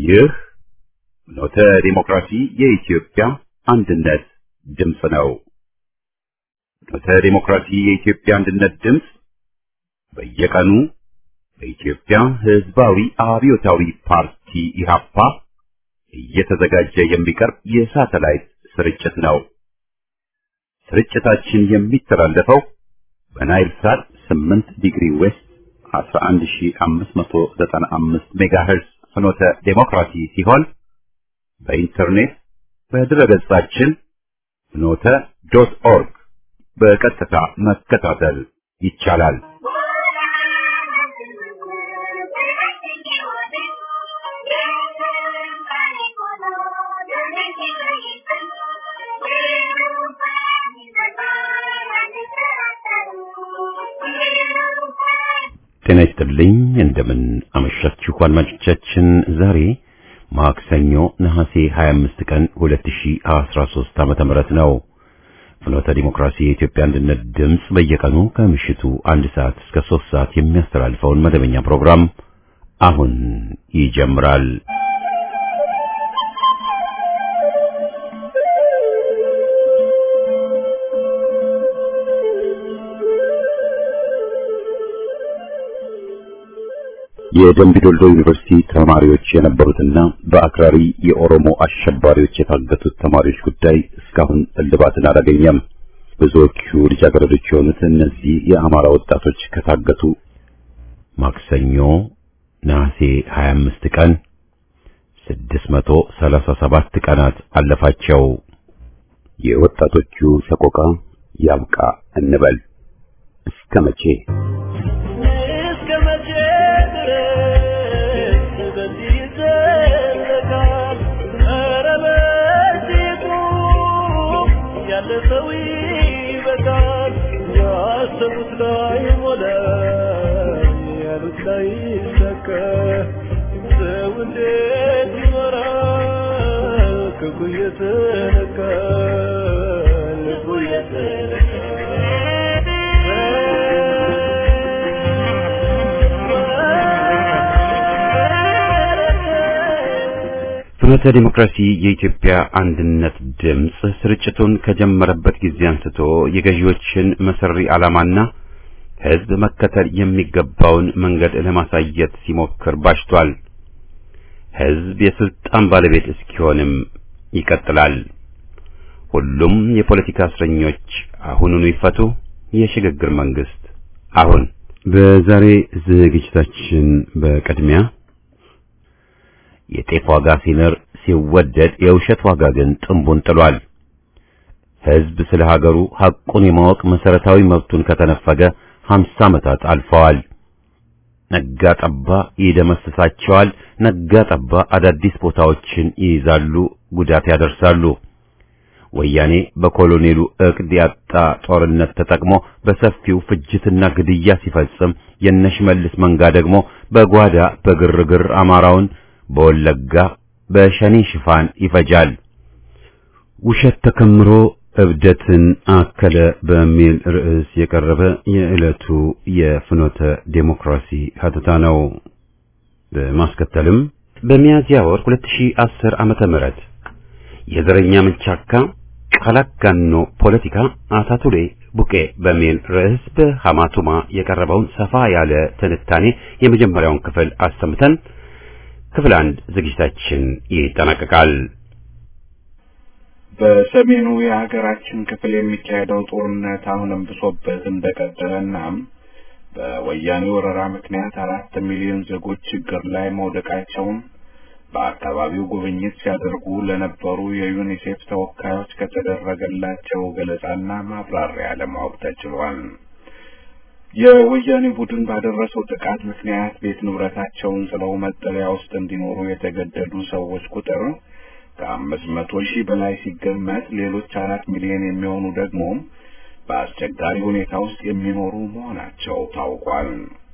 ይህ ኖተ ዲሞክራሲ የኢትዮጵያ አንድነት ድምፅ ነው። ኖተ ዲሞክራሲ የኢትዮጵያ አንድነት ድምፅ በየቀኑ በኢትዮጵያ ሕዝባዊ አብዮታዊ ፓርቲ ኢህአፓ እየተዘጋጀ የሚቀርብ የሳተላይት ስርጭት ነው። ስርጭታችን የሚተላለፈው በናይል ሳት 8 ዲግሪ ዌስት 11595 ሜጋሄርዝ ፍኖተ ዴሞክራሲ ሲሆን በኢንተርኔት በድረገጻችን ፍኖተ ዶት ኦርግ በቀጥታ መከታተል ይቻላል። ጤና ይስጥልኝ። እንደምን አመሻችሁ አድማጮቻችን። ዛሬ ማክሰኞ ነሐሴ 25 ቀን 2013 ዓመተ ምህረት ነው። ፍኖተ ዲሞክራሲ የኢትዮጵያ አንድነት ድምፅ በየቀኑ ከምሽቱ አንድ ሰዓት እስከ 3 ሰዓት የሚያስተላልፈውን መደበኛ ፕሮግራም አሁን ይጀምራል። የደምቢ ዶልዶ ዩኒቨርሲቲ ተማሪዎች የነበሩትና በአክራሪ የኦሮሞ አሸባሪዎች የታገቱት ተማሪዎች ጉዳይ እስካሁን እልባትን አላገኘም። ብዙዎቹ ልጃገረዶች የሆኑት እነዚህ የአማራ ወጣቶች ከታገቱ ማክሰኞ ነሐሴ 25 ቀን 637 ቀናት አለፋቸው። የወጣቶቹ ሰቆቃ ያብቃ እንበል እስከ መቼ? ፍኖተ ዲሞክራሲ የኢትዮጵያ አንድነት ድምፅ ስርጭቱን ከጀመረበት ጊዜ አንስቶ የገዢዎችን መሰሪ ዓላማና ሕዝብ መከተል የሚገባውን መንገድ ለማሳየት ሲሞክር ባሽቷል። ሕዝብ የስልጣን ባለቤት እስኪሆንም ይቀጥላል። ሁሉም የፖለቲካ እስረኞች አሁኑኑ ይፈቱ። የሽግግር መንግስት አሁን። በዛሬ ዝግጅታችን በቅድሚያ የጤፍ ዋጋ ሲንር ሲወደድ የውሸት ዋጋ ግን ጥንቡን ጥሏል። ሕዝብ ስለ ሀገሩ ሐቁን የማወቅ መሰረታዊ መብቱን ከተነፈገ ሀምሳ ዓመታት አልፈዋል። ነጋ ጠባ ይደመስሳቸዋል። ነጋ ጠባ አዳዲስ ቦታዎችን ይይዛሉ፣ ጉዳት ያደርሳሉ። ወያኔ በኮሎኔሉ ዕቅድ ያጣ ጦርነት ተጠቅሞ በሰፊው ፍጅትና ግድያ ሲፈጽም የነሽመልስ መንጋ ደግሞ በጓዳ በግርግር አማራውን በወለጋ በሸኔ ሽፋን ይፈጃል። ውሸት ተከምሮ እብደትን አከለ በሚል ርዕስ የቀረበ የዕለቱ የፍኖተ ዴሞክራሲ ሀተታ ነው። በማስከተልም በሚያዝያ ወር 2010 ዓመተ ምህረት የዘረኛ ምንቻካ ቃላጋኖ ፖለቲካ አታቱሌ ቡቄ በሚል ርዕስ በሐማቱማ የቀረበውን ሰፋ ያለ ትንታኔ የመጀመሪያውን ክፍል አሰምተን ክፍል አንድ ዝግጅታችን ይጠናቀቃል። በሰሜኑ የሀገራችን ክፍል የሚካሄደው ጦርነት አሁንም ብሶበት እንደቀጠለና በወያኔ ወረራ ምክንያት አራት ሚሊዮን ዜጎች ችግር ላይ መውደቃቸውን በአካባቢው ጉብኝት ሲያደርጉ ለነበሩ የዩኒሴፍ ተወካዮች ከተደረገላቸው ገለጻና ማብራሪያ ለማወቅ ተችሏል። የወያኔ ቡድን ባደረሰው ጥቃት ምክንያት ቤት ንብረታቸውን ጥለው መጠለያ ውስጥ እንዲኖሩ የተገደዱ ሰዎች ቁጥር ከአምስት መቶ ሺህ በላይ ሲገመት ሌሎች አራት ሚሊዮን የሚሆኑ ደግሞ በአስቸጋሪ ሁኔታ ውስጥ የሚኖሩ መሆናቸው ታውቋል።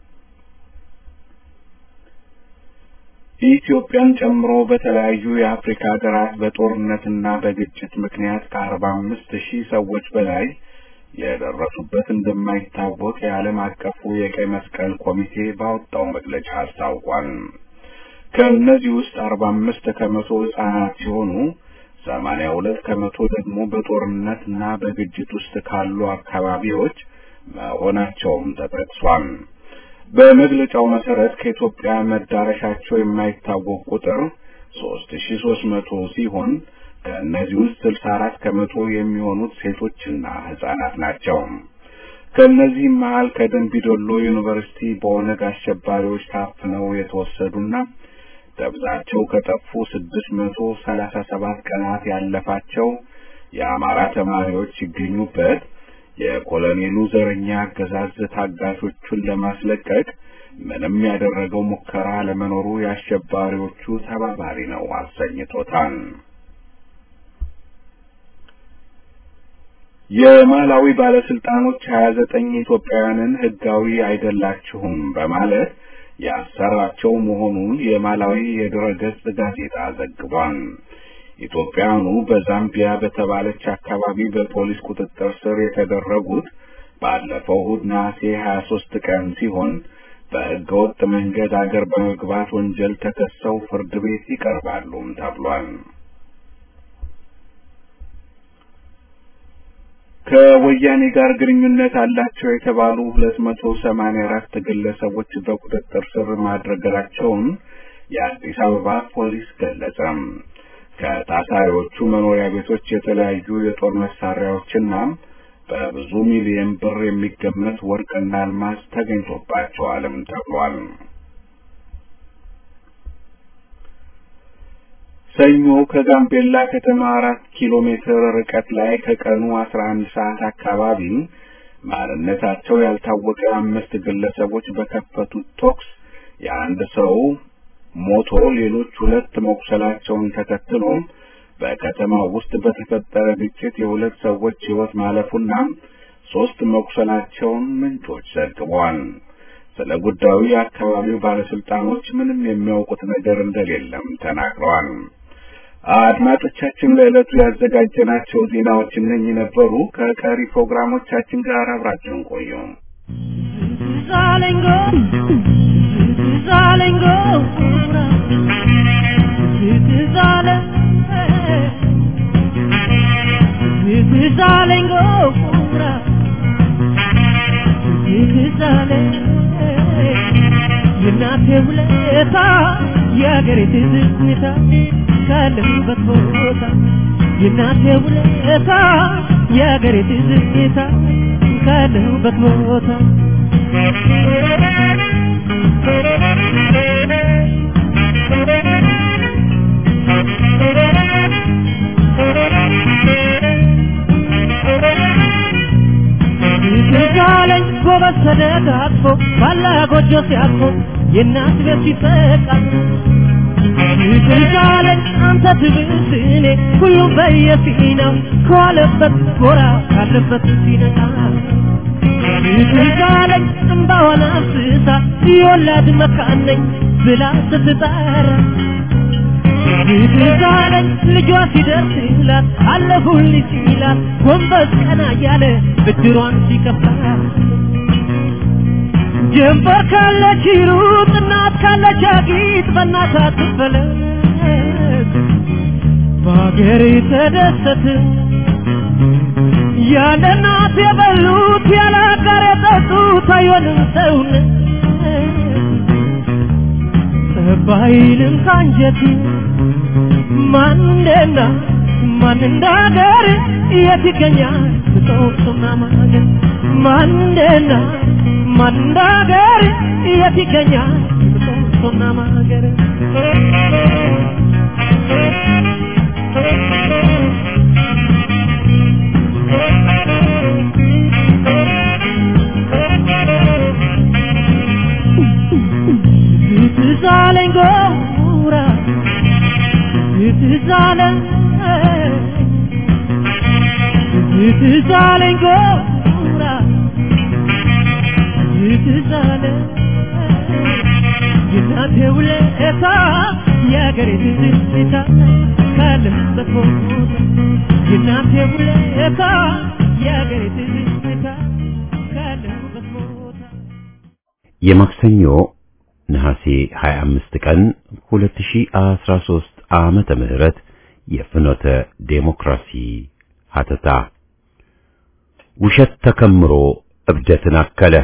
ኢትዮጵያን ጨምሮ በተለያዩ የአፍሪካ ሀገራት በጦርነትና በግጭት ምክንያት ከአርባ አምስት ሺህ ሰዎች በላይ የደረሱበት እንደማይታወቅ የዓለም አቀፉ የቀይ መስቀል ኮሚቴ ባወጣው መግለጫ አስታውቋል። ከእነዚህ ውስጥ አርባ አምስት ከመቶ ህጻናት ሲሆኑ ሰማንያ ሁለት ከመቶ ደግሞ በጦርነት እና በግጭት ውስጥ ካሉ አካባቢዎች መሆናቸውም ተጠቅሷል። በመግለጫው መሰረት ከኢትዮጵያ መዳረሻቸው የማይታወቅ ቁጥር ሶስት ሺ ሶስት መቶ ሲሆን ከእነዚህ ውስጥ ስልሳ አራት ከመቶ የሚሆኑት ሴቶችና ህጻናት ናቸው። ከእነዚህም መሀል ከደንቢ ዶሎ ዩኒቨርሲቲ በኦነግ አሸባሪዎች ታፍነው የተወሰዱና ደብዛቸው ከጠፉ ስድስት መቶ ሰላሳ ሰባት ቀናት ያለፋቸው የአማራ ተማሪዎች ሲገኙበት የኮሎኔሉ ዘረኛ አገዛዝ ታጋቾቹን ለማስለቀቅ ምንም ያደረገው ሙከራ ለመኖሩ የአሸባሪዎቹ ተባባሪ ነው አሰኝቶታል። የማላዊ ባለስልጣኖች ሀያ ዘጠኝ ኢትዮጵያውያንን ህጋዊ አይደላችሁም በማለት ያሰራቸው መሆኑን የማላዊ የድረገጽ ጋዜጣ ዘግቧል። ኢትዮጵያውያኑ በዛምቢያ በተባለች አካባቢ በፖሊስ ቁጥጥር ስር የተደረጉት ባለፈው እሁድ ነሐሴ 23 ቀን ሲሆን በህገወጥ መንገድ አገር በመግባት ወንጀል ተከሰው ፍርድ ቤት ይቀርባሉም ተብሏል። ከወያኔ ጋር ግንኙነት አላቸው የተባሉ ሁለት መቶ ሰማንያ አራት ግለሰቦች በቁጥጥር ስር ማድረጋቸውን የአዲስ አበባ ፖሊስ ገለጸ። ከታሳሪዎቹ መኖሪያ ቤቶች የተለያዩ የጦር መሳሪያዎችና በብዙ ሚሊዮን ብር የሚገመት ወርቅና አልማዝ ተገኝቶባቸዋልም ተብሏል። ሰኞ ከጋምቤላ ከተማ አራት ኪሎ ሜትር ርቀት ላይ ከቀኑ አስራ አንድ ሰዓት አካባቢ ማንነታቸው ያልታወቀ አምስት ግለሰቦች በከፈቱት ተኩስ የአንድ ሰው ሞቶ ሌሎች ሁለት መቁሰላቸውን ተከትሎ በከተማው ውስጥ በተፈጠረ ግጭት የሁለት ሰዎች ሕይወት ማለፉና ሶስት መቁሰላቸውን ምንጮች ዘግበዋል። ስለ ጉዳዩ የአካባቢው ባለስልጣኖች ምንም የሚያውቁት ነገር እንደሌለም ተናግረዋል። አድማጮቻችን ለዕለቱ ያዘጋጀናቸው ዜናዎች እነኚህ ነበሩ። ከቀሪ ፕሮግራሞቻችን ጋር አብራችሁን ቆዩ። Zalengo, Zalengo, Zale, Zalengo, Zale, የእናቴ ውለታ የአገሬ ትዝታ ካለሁበት ቦታ የእናቴ ውለታ የአገሬ ትዝታ ካለሁበት ቦታ ትዛለኝ ጎበዝ ተደጋግፎ ባላ ጎጆ ሲያርፎ የእናት ቤት ሲፈቃል ትዛለኝ አንተ ትብስ እኔ ሁሉም በየፊናው ከዋለበት ጎራ ካለበት ሲነቃ ትዛለኝ እምባዋን አፍስሳ የወላድ መካን ነኝ ብላ ስትጠራ ትዛለኝ ልጇ ሲደርስላት አለፉልኝ ሲላት ጎንበስ ቀና እያለ ብድሯን ሲከፍላት ጀንበር ካለች ሩጥ እናት ካለች አጊጥ በእናት አትፈለግ በሀገሬ ተደሰት ያለ እናት የበሉት ያለ አጋር የጠጡት አይሆንም ሰውነት ባይልም ካንጀት ማን እንደና ማን እንዳገር የት ይገኛል ብጦቅሱና ማገር ማን እንደና ማን እንዳገር የት ይገኛል ብጦቅሱና ማገር ትዛለኝ ጎራ ትዛለኝ ትዛለኝ ጎራ ትዛለኝ የእናቴ ውለታ የአገሬ ትዝታ ካለሁበት ቦታ የእናቴ ውለታ የአገሬ ትዝታ ካለሁበት ቦታ የማክሰኞ ነሐሴ 25 ቀን 2013 ዓመተ ምህረት የፍኖተ ዴሞክራሲ ሀተታ ውሸት ተከምሮ እብደትን አከለ።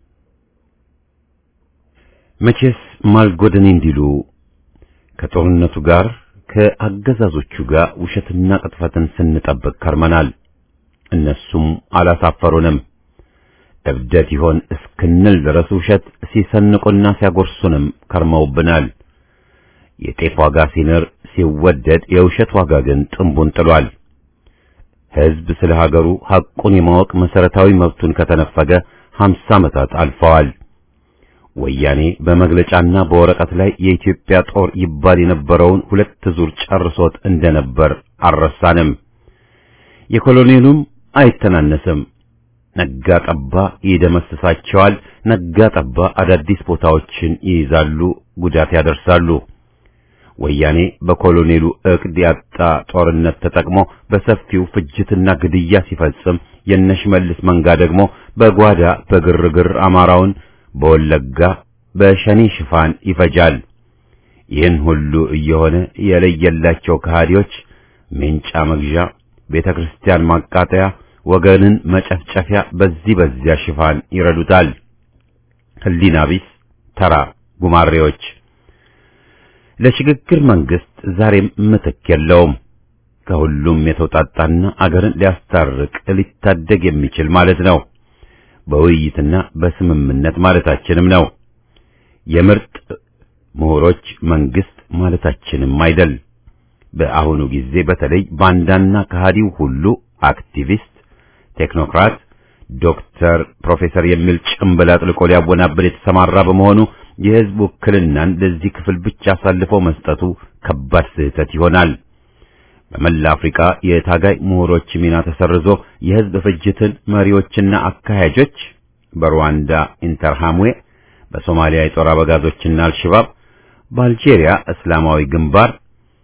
መቼስ ማልጎደን እንዲሉ ከጦርነቱ ጋር ከአገዛዞቹ ጋር ውሸትና ቅጥፈትን ስንጠብቅ ከርመናል። እነሱም አላሳፈሩንም። እብደት ይሆን እስክንል ድረስ ውሸት ሲሰንቁና ሲያጎርሱንም ከርመውብናል። የጤፍ ዋጋ ሲንር ሲወደድ የውሸት ዋጋ ግን ጥንቡን ጥሏል። ሕዝብ ስለ ሀገሩ ሐቁን የማወቅ መሰረታዊ መብቱን ከተነፈገ ሀምሳ ዓመታት አልፈዋል። ወያኔ በመግለጫና በወረቀት ላይ የኢትዮጵያ ጦር ይባል የነበረውን ሁለት ዙር ጨርሶት እንደነበር አልረሳንም። የኮሎኔሉም አይተናነስም። ነጋ ጠባ ይደመስሳቸዋል። ነጋ ጠባ አዳዲስ ቦታዎችን ይይዛሉ፣ ጉዳት ያደርሳሉ። ወያኔ በኮሎኔሉ ዕቅድ ያጣ ጦርነት ተጠቅሞ በሰፊው ፍጅትና ግድያ ሲፈጽም የነሽመልስ መንጋ ደግሞ በጓዳ በግርግር አማራውን በወለጋ በሸኔ ሽፋን ይፈጃል። ይህን ሁሉ እየሆነ የለየላቸው ከሃዲዎች ሜንጫ መግዣ፣ ቤተ ክርስቲያን ማቃጠያ፣ ወገንን መጨፍጨፊያ በዚህ በዚያ ሽፋን ይረዱታል። ህሊና ቢስ ተራ ጉማሬዎች። ለሽግግር መንግስት ዛሬም ምትክ የለውም። ከሁሉም የተውጣጣና አገርን ሊያስታርቅ ሊታደግ የሚችል ማለት ነው። በውይይትና በስምምነት ማለታችንም ነው። የምርጥ ምሁሮች መንግስት ማለታችንም አይደል። በአሁኑ ጊዜ በተለይ ባንዳና ከሃዲው ሁሉ አክቲቪስት፣ ቴክኖክራት፣ ዶክተር፣ ፕሮፌሰር የሚል ጭምብል አጥልቆ ሊያወናብል የተሰማራ በመሆኑ የህዝብ ውክልናን ለዚህ ክፍል ብቻ አሳልፈው መስጠቱ ከባድ ስህተት ይሆናል። በመላ አፍሪካ የታጋይ ምሁሮች ሚና ተሰርዞ የህዝብ ፍጅትን መሪዎችና አካሄጆች በሩዋንዳ ኢንተርሃምዌ፣ በሶማሊያ የጦር አበጋዞችና አልሸባብ፣ በአልጄሪያ እስላማዊ ግንባር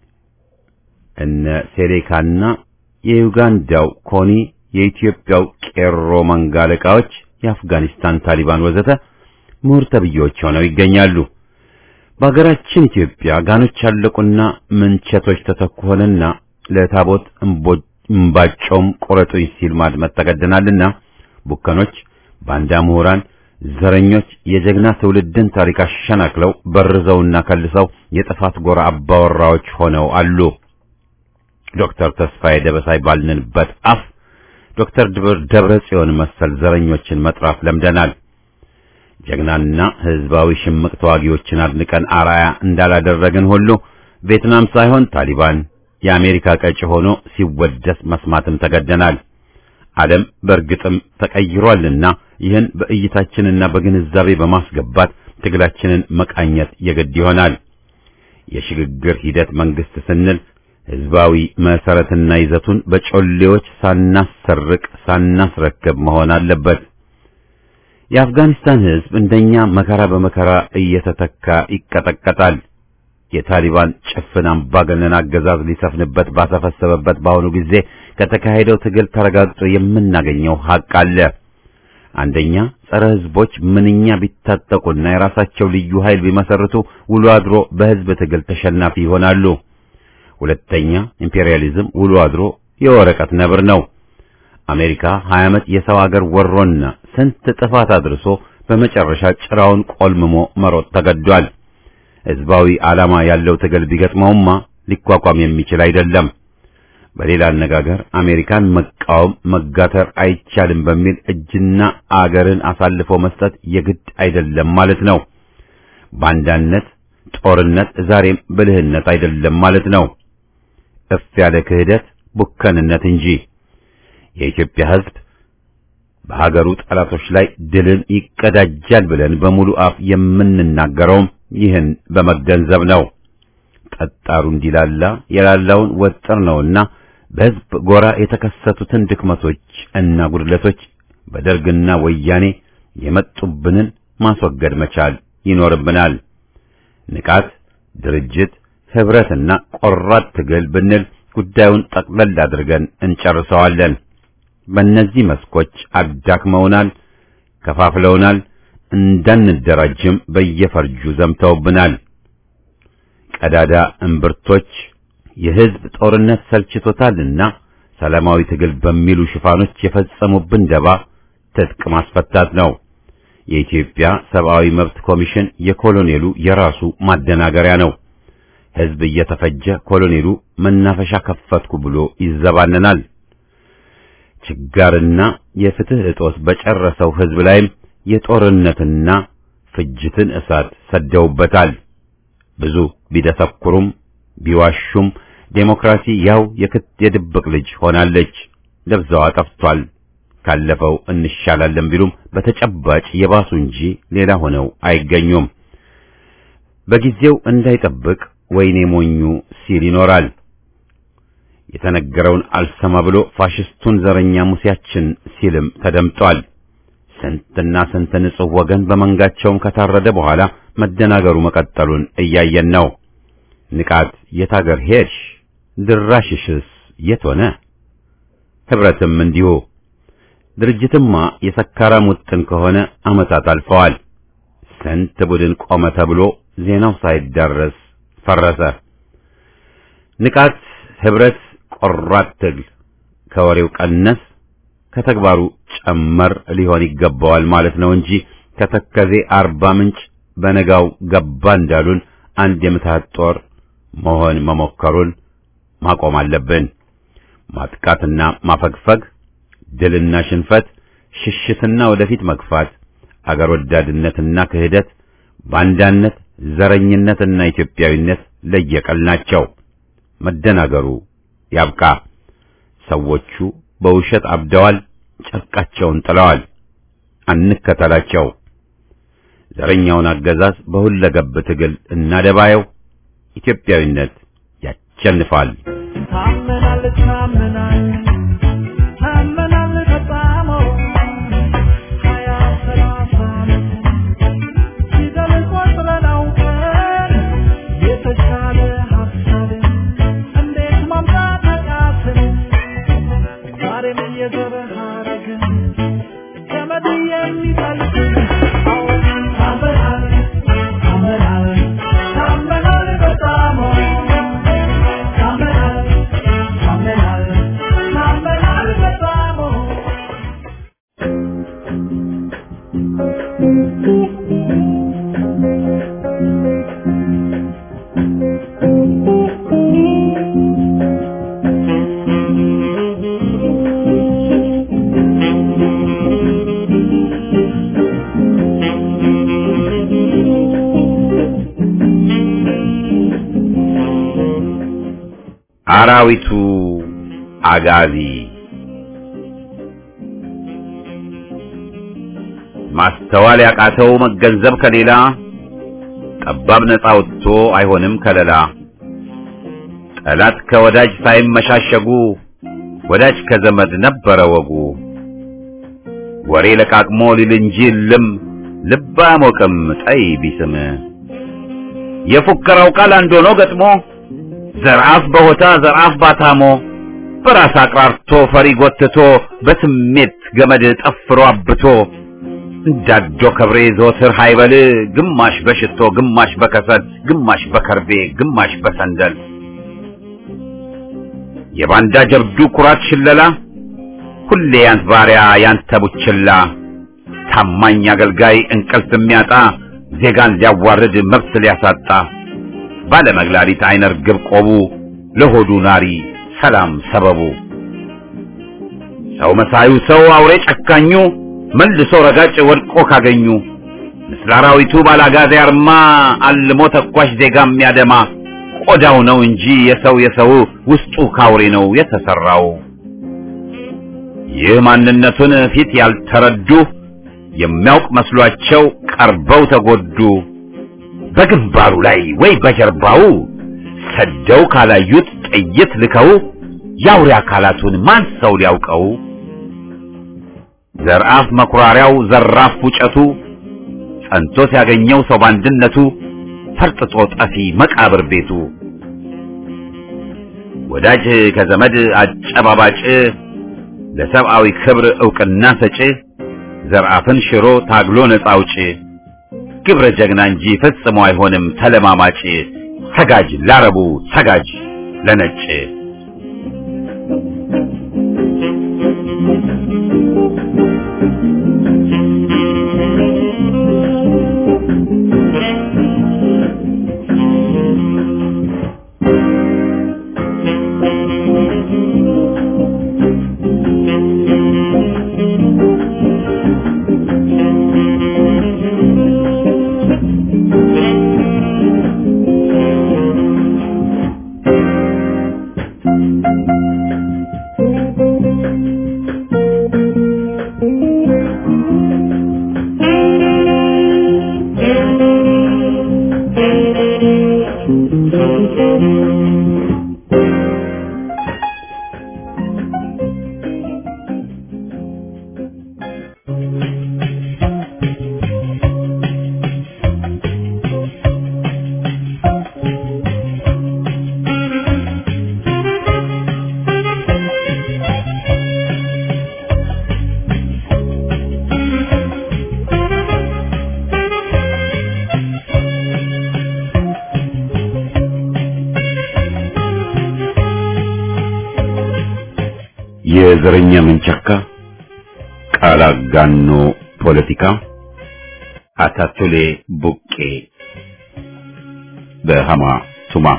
እነ ሴሌካና የዩጋንዳው ኮኒ፣ የኢትዮጵያው ቄሮ መንጋ አለቃዎች፣ የአፍጋኒስታን ታሊባን ወዘተ ምሁር ተብዬዎች ሆነው ይገኛሉ። በሀገራችን ኢትዮጵያ ጋኖች ያለቁና ምንቸቶች ተተኩ ሆነና ለታቦት እምባጮም ቆረጡኝ ሲል ማድመጥ ተገደናልና ቡከኖች፣ ባንዳ ምሁራን፣ ዘረኞች የጀግና ትውልድን ታሪክ አሸናክለው በርዘውና ከልሰው የጥፋት ጎራ አባወራዎች ሆነው አሉ። ዶክተር ተስፋዬ ደበሳይ ባልንበት አፍ ዶክተር ደብረ ጽዮን መሰል ዘረኞችን መጥራት ለምደናል። ጀግናና ህዝባዊ ሽምቅ ተዋጊዎችን አድንቀን አራያ እንዳላደረግን ሁሉ ቪየትናም ሳይሆን ታሊባን የአሜሪካ ቀጭ ሆኖ ሲወደስ መስማትም ተገደናል። ዓለም በእርግጥም ተቀይሯልና ይህን በእይታችንና በግንዛቤ በማስገባት ትግላችንን መቃኘት የግድ ይሆናል። የሽግግር ሂደት መንግስት ስንል ህዝባዊ መሰረትና ይዘቱን በጮሌዎች ሳናሰርቅ ሳናስረክብ መሆን አለበት። የአፍጋኒስታን ህዝብ እንደኛ መከራ በመከራ እየተተካ ይቀጠቀጣል። የታሊባን ጭፍን አምባገነን አገዛዝ ሊሰፍንበት ባሰፈሰበበት በአሁኑ ጊዜ ከተካሄደው ትግል ተረጋግጦ የምናገኘው ሀቅ አለ። አንደኛ ጸረ ህዝቦች ምንኛ ቢታጠቁና የራሳቸው ልዩ ኃይል ቢመሰርቱ ውሎ አድሮ በህዝብ ትግል ተሸናፊ ይሆናሉ። ሁለተኛ ኢምፔሪያሊዝም ውሎ አድሮ የወረቀት ነብር ነው። አሜሪካ 20 ዓመት የሰው አገር ወሮና ስንት ጥፋት አድርሶ በመጨረሻ ጭራውን ቆልምሞ መሮጥ ተገዷል። ህዝባዊ ዓላማ ያለው ትግል ቢገጥመውማ ሊቋቋም የሚችል አይደለም። በሌላ አነጋገር አሜሪካን መቃወም መጋተር አይቻልም በሚል እጅና አገርን አሳልፎ መስጠት የግድ አይደለም ማለት ነው። ባንዳነት፣ ጦርነት ዛሬም ብልህነት አይደለም ማለት ነው። እፍ ያለ ክህደት ቡከንነት እንጂ። የኢትዮጵያ ህዝብ በሀገሩ ጠላቶች ላይ ድልን ይቀዳጃል ብለን በሙሉ አፍ የምንናገረውም ይህን በመገንዘብ ነው። ጠጣሩ እንዲላላ የላላውን ወጥር ነውና በህዝብ ጎራ የተከሰቱትን ድክመቶች እና ጉድለቶች በደርግና ወያኔ የመጡብንን ማስወገድ መቻል ይኖርብናል። ንቃት፣ ድርጅት፣ ህብረትና ቆራጥ ትግል ብንል ጉዳዩን ጠቅለል አድርገን እንጨርሰዋለን። በእነዚህ መስኮች አዳክመውናል፣ ከፋፍለውናል፣ እንዳንደራጅም በየፈርጁ ዘምተውብናል። ቀዳዳ እምብርቶች የሕዝብ ጦርነት ሰልችቶታልና ሰላማዊ ትግል በሚሉ ሽፋኖች የፈጸሙብን ደባ ትጥቅ ማስፈታት ነው። የኢትዮጵያ ሰብአዊ መብት ኮሚሽን የኮሎኔሉ የራሱ ማደናገሪያ ነው። ሕዝብ እየተፈጀ ኮሎኔሉ መናፈሻ ከፈትኩ ብሎ ይዘባነናል። ችጋርና የፍትህ እጦት በጨረሰው ሕዝብ ላይም የጦርነትና ፍጅትን እሳት ሰደውበታል። ብዙ ቢደሰኩሩም ቢዋሹም ዴሞክራሲ ያው የክት የድብቅ ልጅ ሆናለች። ደብዛዋ ጠፍቷል። ካለፈው እንሻላለን ቢሉም በተጨባጭ የባሱ እንጂ ሌላ ሆነው አይገኙም። በጊዜው እንዳይጠብቅ ወይኔ ሞኙ ሲል ይኖራል። የተነገረውን አልሰማ ብሎ ፋሽስቱን ዘረኛ ሙሴያችን ሲልም ተደምጧል። ስንትና ስንት ንጹሕ ወገን በመንጋቸውም ከታረደ በኋላ መደናገሩ መቀጠሉን እያየን ነው። ንቃት የት አገር ሄድሽ? ድራሽሽስ የት ሆነ? ህብረትም እንዲሁ። ድርጅትማ የሰካራም ውጥን ከሆነ ዓመታት አልፈዋል። ስንት ቡድን ቆመ ተብሎ ዜናው ሳይዳረስ ፈረሰ። ንቃት፣ ህብረት፣ ቆራጥ ትግል ከወሬው ቀነስ ከተግባሩ ጨመር ሊሆን ይገባዋል ማለት ነው እንጂ ከተከዜ አርባ ምንጭ በነጋው ገባ እንዳሉን አንድ የምትሃት ጦር መሆን መሞከሩን ማቆም አለብን። ማጥቃትና ማፈግፈግ፣ ድልና ሽንፈት፣ ሽሽትና ወደፊት መግፋት፣ አገር ወዳድነትና ክህደት፣ ባንዳነት፣ ዘረኝነትና ኢትዮጵያዊነት ለየቀል ናቸው። መደናገሩ ያብቃ። ሰዎቹ በውሸት አብደዋል፣ ጨርቃቸውን ጥለዋል። አንከተላቸው። ዘረኛውን አገዛዝ በሁለገብ ትግል እናደባየው። ኢትዮጵያዊነት ያሸንፋል። ታመናል ታመናል ታመናል በጣም ሀያ ሰላሳ ዓመት ፊደል ቆጥረን አውቀን የተሻለ ሀሳብ እንዴት ማምጣት አቃትን? ዛሬም የዘር ሐረግን ገመድ የሚጠልቅን አዎ ታመናል ታመናል ታመናል በጣም ታመናል ታመናል ታመናል በጣም አራዊቱ አጋዚ ማስተዋል ያቃተው መገንዘብ ከሌላ ጠባብ ነፃ ወጥቶ አይሆንም ከለላ ጠላት ከወዳጅ ሳይመሻሸጉ ወዳጅ ከዘመድ ነበረ ወጉ ወሬ ለቃቅሞ ሊል እንጂ ልም ልብ አያሞቅም ጠይ ቢስም የፉከራው ቃል አንድ ሆኖ ገጥሞ ዘርአፍ በሆታ ዘርአፍ ባታሞ በራስ አቅራርቶ ፈሪ ጎትቶ በስሜት ገመድ ጠፍሮ አብቶ እንዳዶ ከብሬ ዘወትር ሃይበል ግማሽ በሽቶ ግማሽ በከሰል ግማሽ በከርቤ ግማሽ በሰንደል የባንዳ ጀብዱ ኩራት ሽለላ ሁሌ ያንት ባሪያ ያንተ ቡችላ ታማኝ አገልጋይ እንቅልፍ የሚያጣ ዜጋን ሊያዋርድ መብት ሊያሳጣ ባለመግላሊት አይነ ርግብ ቆቡ ለሆዱ ናሪ ሰላም ሰበቡ ሰው መሳዩ ሰው አውሬ ጨካኙ መልሶ ረጋጭ ወድቆ ካገኙ ምስለ አራዊቱ ባላጋዜ አርማ አልሞ ተኳሽ ዜጋ የሚያደማ ቆዳው ነው እንጂ የሰው የሰው ውስጡ ካውሬ ነው የተሰራው። ይህ ማንነቱን ፊት ያልተረዱ የሚያውቅ መስሏቸው ቀርበው ተጎዱ። በግንባሩ ላይ ወይ በጀርባው ሰደው ካላዩት ጥይት ልከው የአውሬ አካላቱን ማን ሰው ሊያውቀው? ዘርአፍ መኩራሪያው ዘራፍ ፉጨቱ ጸንቶ ሲያገኘው ሰው ባንድነቱ ፈርጥጦ ጠፊ መቃብር ቤቱ ወዳጅ ከዘመድ አጨባባጭ ለሰብአዊ ክብር ዕውቅና ሰጪ ዘርአፍን ሽሮ ታግሎ ነፃ አውጪ ግብረ ጀግና እንጂ ፈጽሞ አይሆንም ተለማማጭ ሰጋጅ ላረቡ ሰጋጅ ለነጭ የዘረኛ መንቸካ ቃል አጋኖ ፖለቲካ አታቱሌ ቡቄ በሃማ ቱማ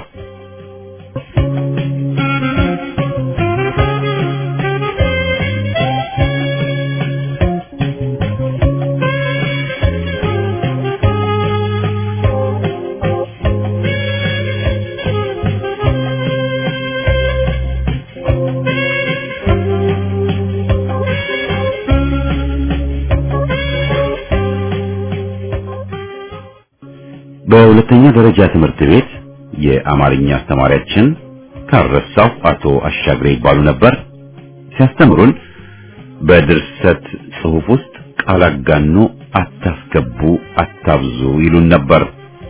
በሁለተኛ ደረጃ ትምህርት ቤት የአማርኛ አስተማሪያችን ካረሳው አቶ አሻግሬ ይባሉ ነበር። ሲያስተምሩን በድርሰት ጽሑፍ ውስጥ ቃል አጋኖ አታስገቡ፣ አታብዙ ይሉን ነበር።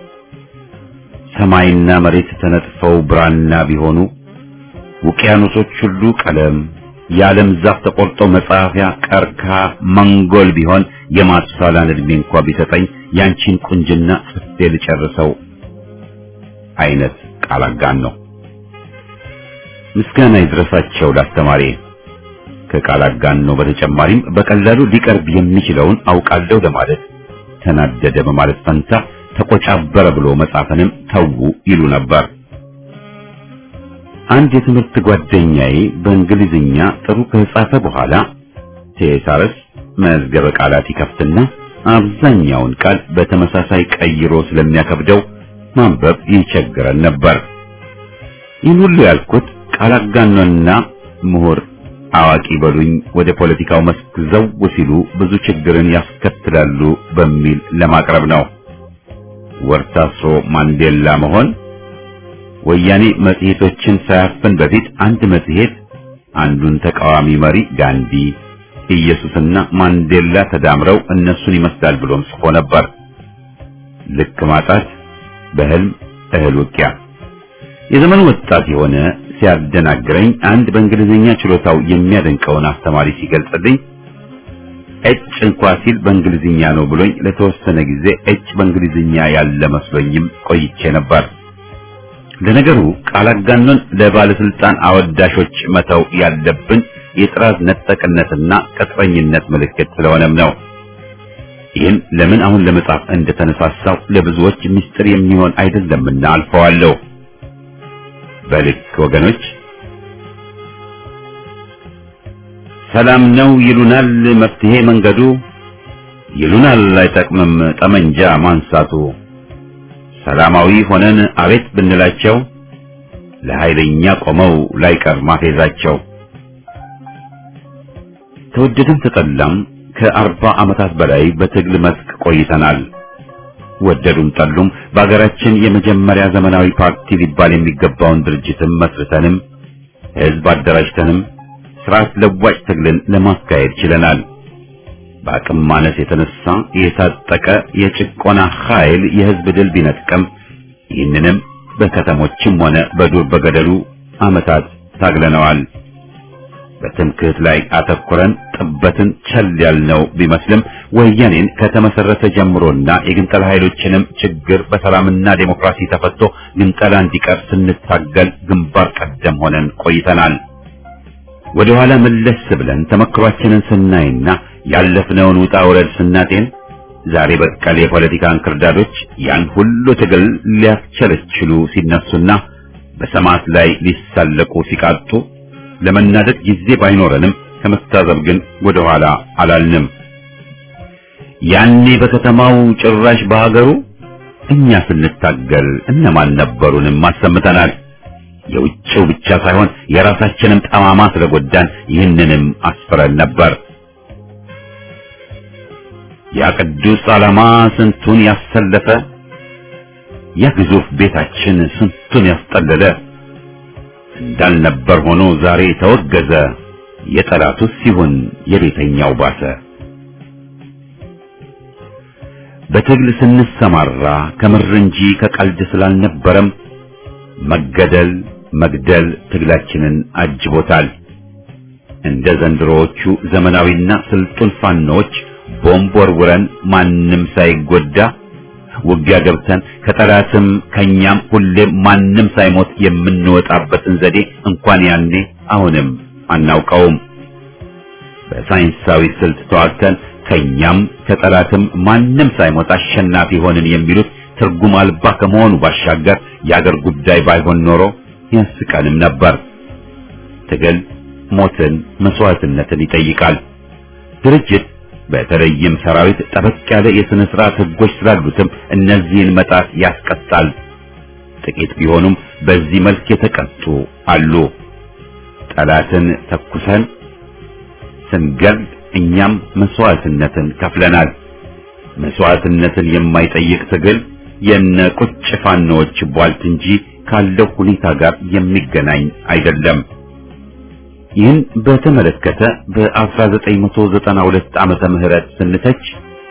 ሰማይና መሬት ተነጥፈው ብራና ቢሆኑ ውቅያኖሶች ሁሉ ቀለም የዓለም ዛፍ ተቆርጦ መጻፊያ ቀርካ መንጎል ቢሆን የማቱሳላን ዕድሜ እንኳ ቢሰጠኝ ያንቺን ቁንጅና ጽፌ ልጨርሰው አይነት ቃል አጋኖ ነው። ምስጋና ይድረሳቸው ላስተማሪ። ከቃል አጋኖ በተጨማሪም በቀላሉ ሊቀርብ የሚችለውን አውቃለሁ ለማለት ተናደደ በማለት ፈንታ ተቆጫበረ ብሎ መጻፍንም ተዉ ይሉ ነበር። አንድ የትምህርት ጓደኛዬ በእንግሊዝኛ ጥሩ ከጻፈ በኋላ ቴሳርስ መዝገበ ቃላት ይከፍትና አብዛኛውን ቃል በተመሳሳይ ቀይሮ ስለሚያከብደው ማንበብ ይቸግረን ነበር። ይህን ሁሉ ያልኩት ቃል አጋኖና ምሁር አዋቂ በሉኝ ወደ ፖለቲካው መስክ ዘው ሲሉ ብዙ ችግርን ያስከትላሉ በሚል ለማቅረብ ነው። ወርታሶ ማንዴላ መሆን ወያኔ መጽሔቶችን ሳያፍን በፊት አንድ መጽሔት አንዱን ተቃዋሚ መሪ ጋንዲ፣ ኢየሱስና ማንዴላ ተዳምረው እነሱን ይመስላል ብሎም ጽፎ ነበር። ልክ ማጣት በህልም እህል ውቂያ። የዘመኑ ወጣት የሆነ ሲያደናግረኝ አንድ በእንግሊዝኛ ችሎታው የሚያደንቀውን አስተማሪ ሲገልጽልኝ እጭ እንኳ ሲል በእንግሊዝኛ ነው ብሎኝ ለተወሰነ ጊዜ እጭ በእንግሊዝኛ ያለ መስሎኝም ቆይቼ ነበር። ለነገሩ ቃል አጋኖን ለባለስልጣን አወዳሾች መተው ያለብን የጥራዝ ነጠቅነትና ቅጥረኝነት ምልክት ስለሆነም ነው። ይህን ለምን አሁን ለመጻፍ እንደተነሳሳው ለብዙዎች ምስጢር የሚሆን አይደለምና አልፈዋለሁ። በልክ ወገኖች ሰላም ነው ይሉናል መፍትሄ መንገዱ ይሉናል አይጠቅምም ጠመንጃ ማንሳቱ ሰላማዊ ሆነን አቤት ብንላቸው ለኃይለኛ ቆመው ላይቀር ማፌዛቸው ተወደደም ተጠላም ከአርባ ዓመታት በላይ በትግል መስክ ቆይተናል። ወደዱም ጠሉም በአገራችን የመጀመሪያ ዘመናዊ ፓርቲ ሊባል የሚገባውን ድርጅትም መስርተንም ሕዝብ አደራጅተንም ስርዓት ለዋጭ ትግልን ለማካሄድ ችለናል። በአቅም ማነስ የተነሳ የታጠቀ የጭቆና ኃይል የሕዝብ ድል ቢነጥቀም ይህንንም በከተሞችም ሆነ በዱር በገደሉ ዓመታት ታግለነዋል። በትምክህት ላይ አተኩረን ጥበትን ቸል ያልነው ቢመስልም ወያኔን ከተመሰረተ ጀምሮና የግንጠላ ኃይሎችንም ችግር በሰላምና ዴሞክራሲ ተፈቶ ግንጠላ እንዲቀር ስንታገል ግንባር ቀደም ሆነን ቆይተናል። ወደ ኋላ መለስ ብለን ተመክሯችንን ስናይና ያለፍነውን ውጣ ውረድ ስናጤን ዛሬ በቀል የፖለቲካ እንክርዳዶች ያን ሁሉ ትግል ሊያስቸለችሉ ሲነሱና በሰማዕት ላይ ሊሳለቁ ሲቃጡ ለመናደድ ጊዜ ባይኖረንም ከመታዘብ ግን ወደ ኋላ አላልንም። ያኔ በከተማው ጭራሽ በሀገሩ እኛ ስንታገል እነማን ነበሩንም አሰምተናል። የውጭው ብቻ ሳይሆን የራሳችንም ጠማማ ስለጎዳን ይህንንም አስፍረን ነበር። ያ ቅዱስ ዓላማ ስንቱን ያሰለፈ፣ ያ ግዙፍ ቤታችን ስንቱን ያስጠለለ እንዳልነበር ሆኖ ዛሬ ተወገዘ። የጠላቱ ሲሆን የቤተኛው ባሰ። በትግል ስንሰማራ ከምር እንጂ ከቀልድ ስላልነበረም መገደል መግደል ትግላችንን አጅቦታል። እንደ ዘንድሮዎቹ ዘመናዊና ስልጡን ፋኖች ቦምብ ወርውረን ማንም ሳይጎዳ ውጊያ ገብተን ከጠላትም ከኛም ሁሌም ማንም ሳይሞት የምንወጣበትን ዘዴ እንኳን ያኔ አሁንም አናውቀውም። በሳይንሳዊ ስልት ተዋግተን ከኛም ከጠላትም ማንም ሳይሞት አሸናፊ ሆንን የሚሉት ትርጉም አልባ ከመሆኑ ባሻገር የአገር ጉዳይ ባይሆን ኖሮ ያስቀንም ነበር። ትግል ሞትን፣ መስዋዕትነትን ይጠይቃል። ድርጅት በተለይም ሰራዊት ጠበቅ ያለ የሥነ ሥርዓት ሕጎች ስላሉትም እነዚህን መጣት ያስቀጣል። ጥቂት ቢሆኑም በዚህ መልክ የተቀጡ አሉ። ጠላትን ተኩሰን ስንገል እኛም መስዋዕትነትን ከፍለናል። መስዋዕትነትን የማይጠይቅ ትግል የነ ቁጭ ፋኖዎች ቧልት እንጂ ካለው ሁኔታ ጋር የሚገናኝ አይደለም። ይህን በተመለከተ በ1992 ዓመተ ምህረት ስንተች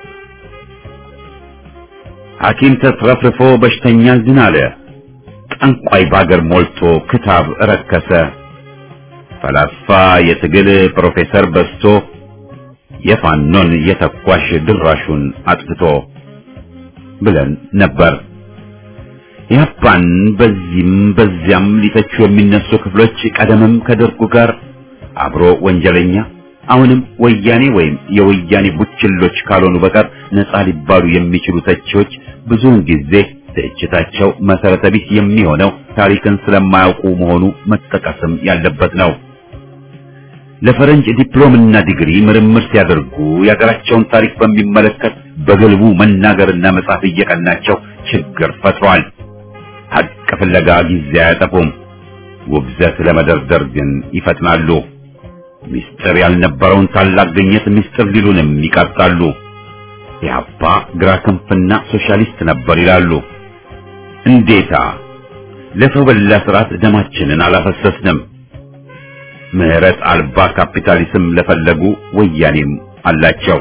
ሐኪም ተትረፍርፎ በሽተኛ ዝን አለ፣ ጠንቋይ ባገር ሞልቶ ክታብ ረከሰ፣ ፈላስፋ የትግል ፕሮፌሰር በዝቶ የፋኖን የተኳሽ ድራሹን አጥፍቶ ብለን ነበር። ያፓን በዚህም በዚያም ሊተቹ የሚነሱ ክፍሎች ቀደምም ከደርጉ ጋር አብሮ ወንጀለኛ አሁንም ወያኔ ወይም የወያኔ ቡችሎች ካልሆኑ በቀር ነፃ ሊባሉ የሚችሉ ተቺዎች ብዙውን ጊዜ ትችታቸው መሰረተ ቢስ የሚሆነው ታሪክን ስለማያውቁ መሆኑ መጠቀስም ያለበት ነው። ለፈረንጅ ዲፕሎምና ዲግሪ ምርምር ሲያደርጉ የሀገራቸውን ታሪክ በሚመለከት በግልቡ መናገርና መጻፍ እየቀናቸው ችግር ፈጥሯል። ሀቅ ፍለጋ ጊዜ አያጠፉም። ውግዘት ለመደርደር ግን ይፈጥናሉ። ምስጢር ያልነበረውን ታላቅ ግኝት ምስጢር ሊሉንም ይቀርጣሉ። ኢህአፓ ግራ ክንፍና ሶሻሊስት ነበር ይላሉ። እንዴታ! ለሰው በላ ስርዓት ደማችንን አላፈሰስንም። ምህረት አልባ ካፒታሊዝም ለፈለጉ ወያኔም አላቸው።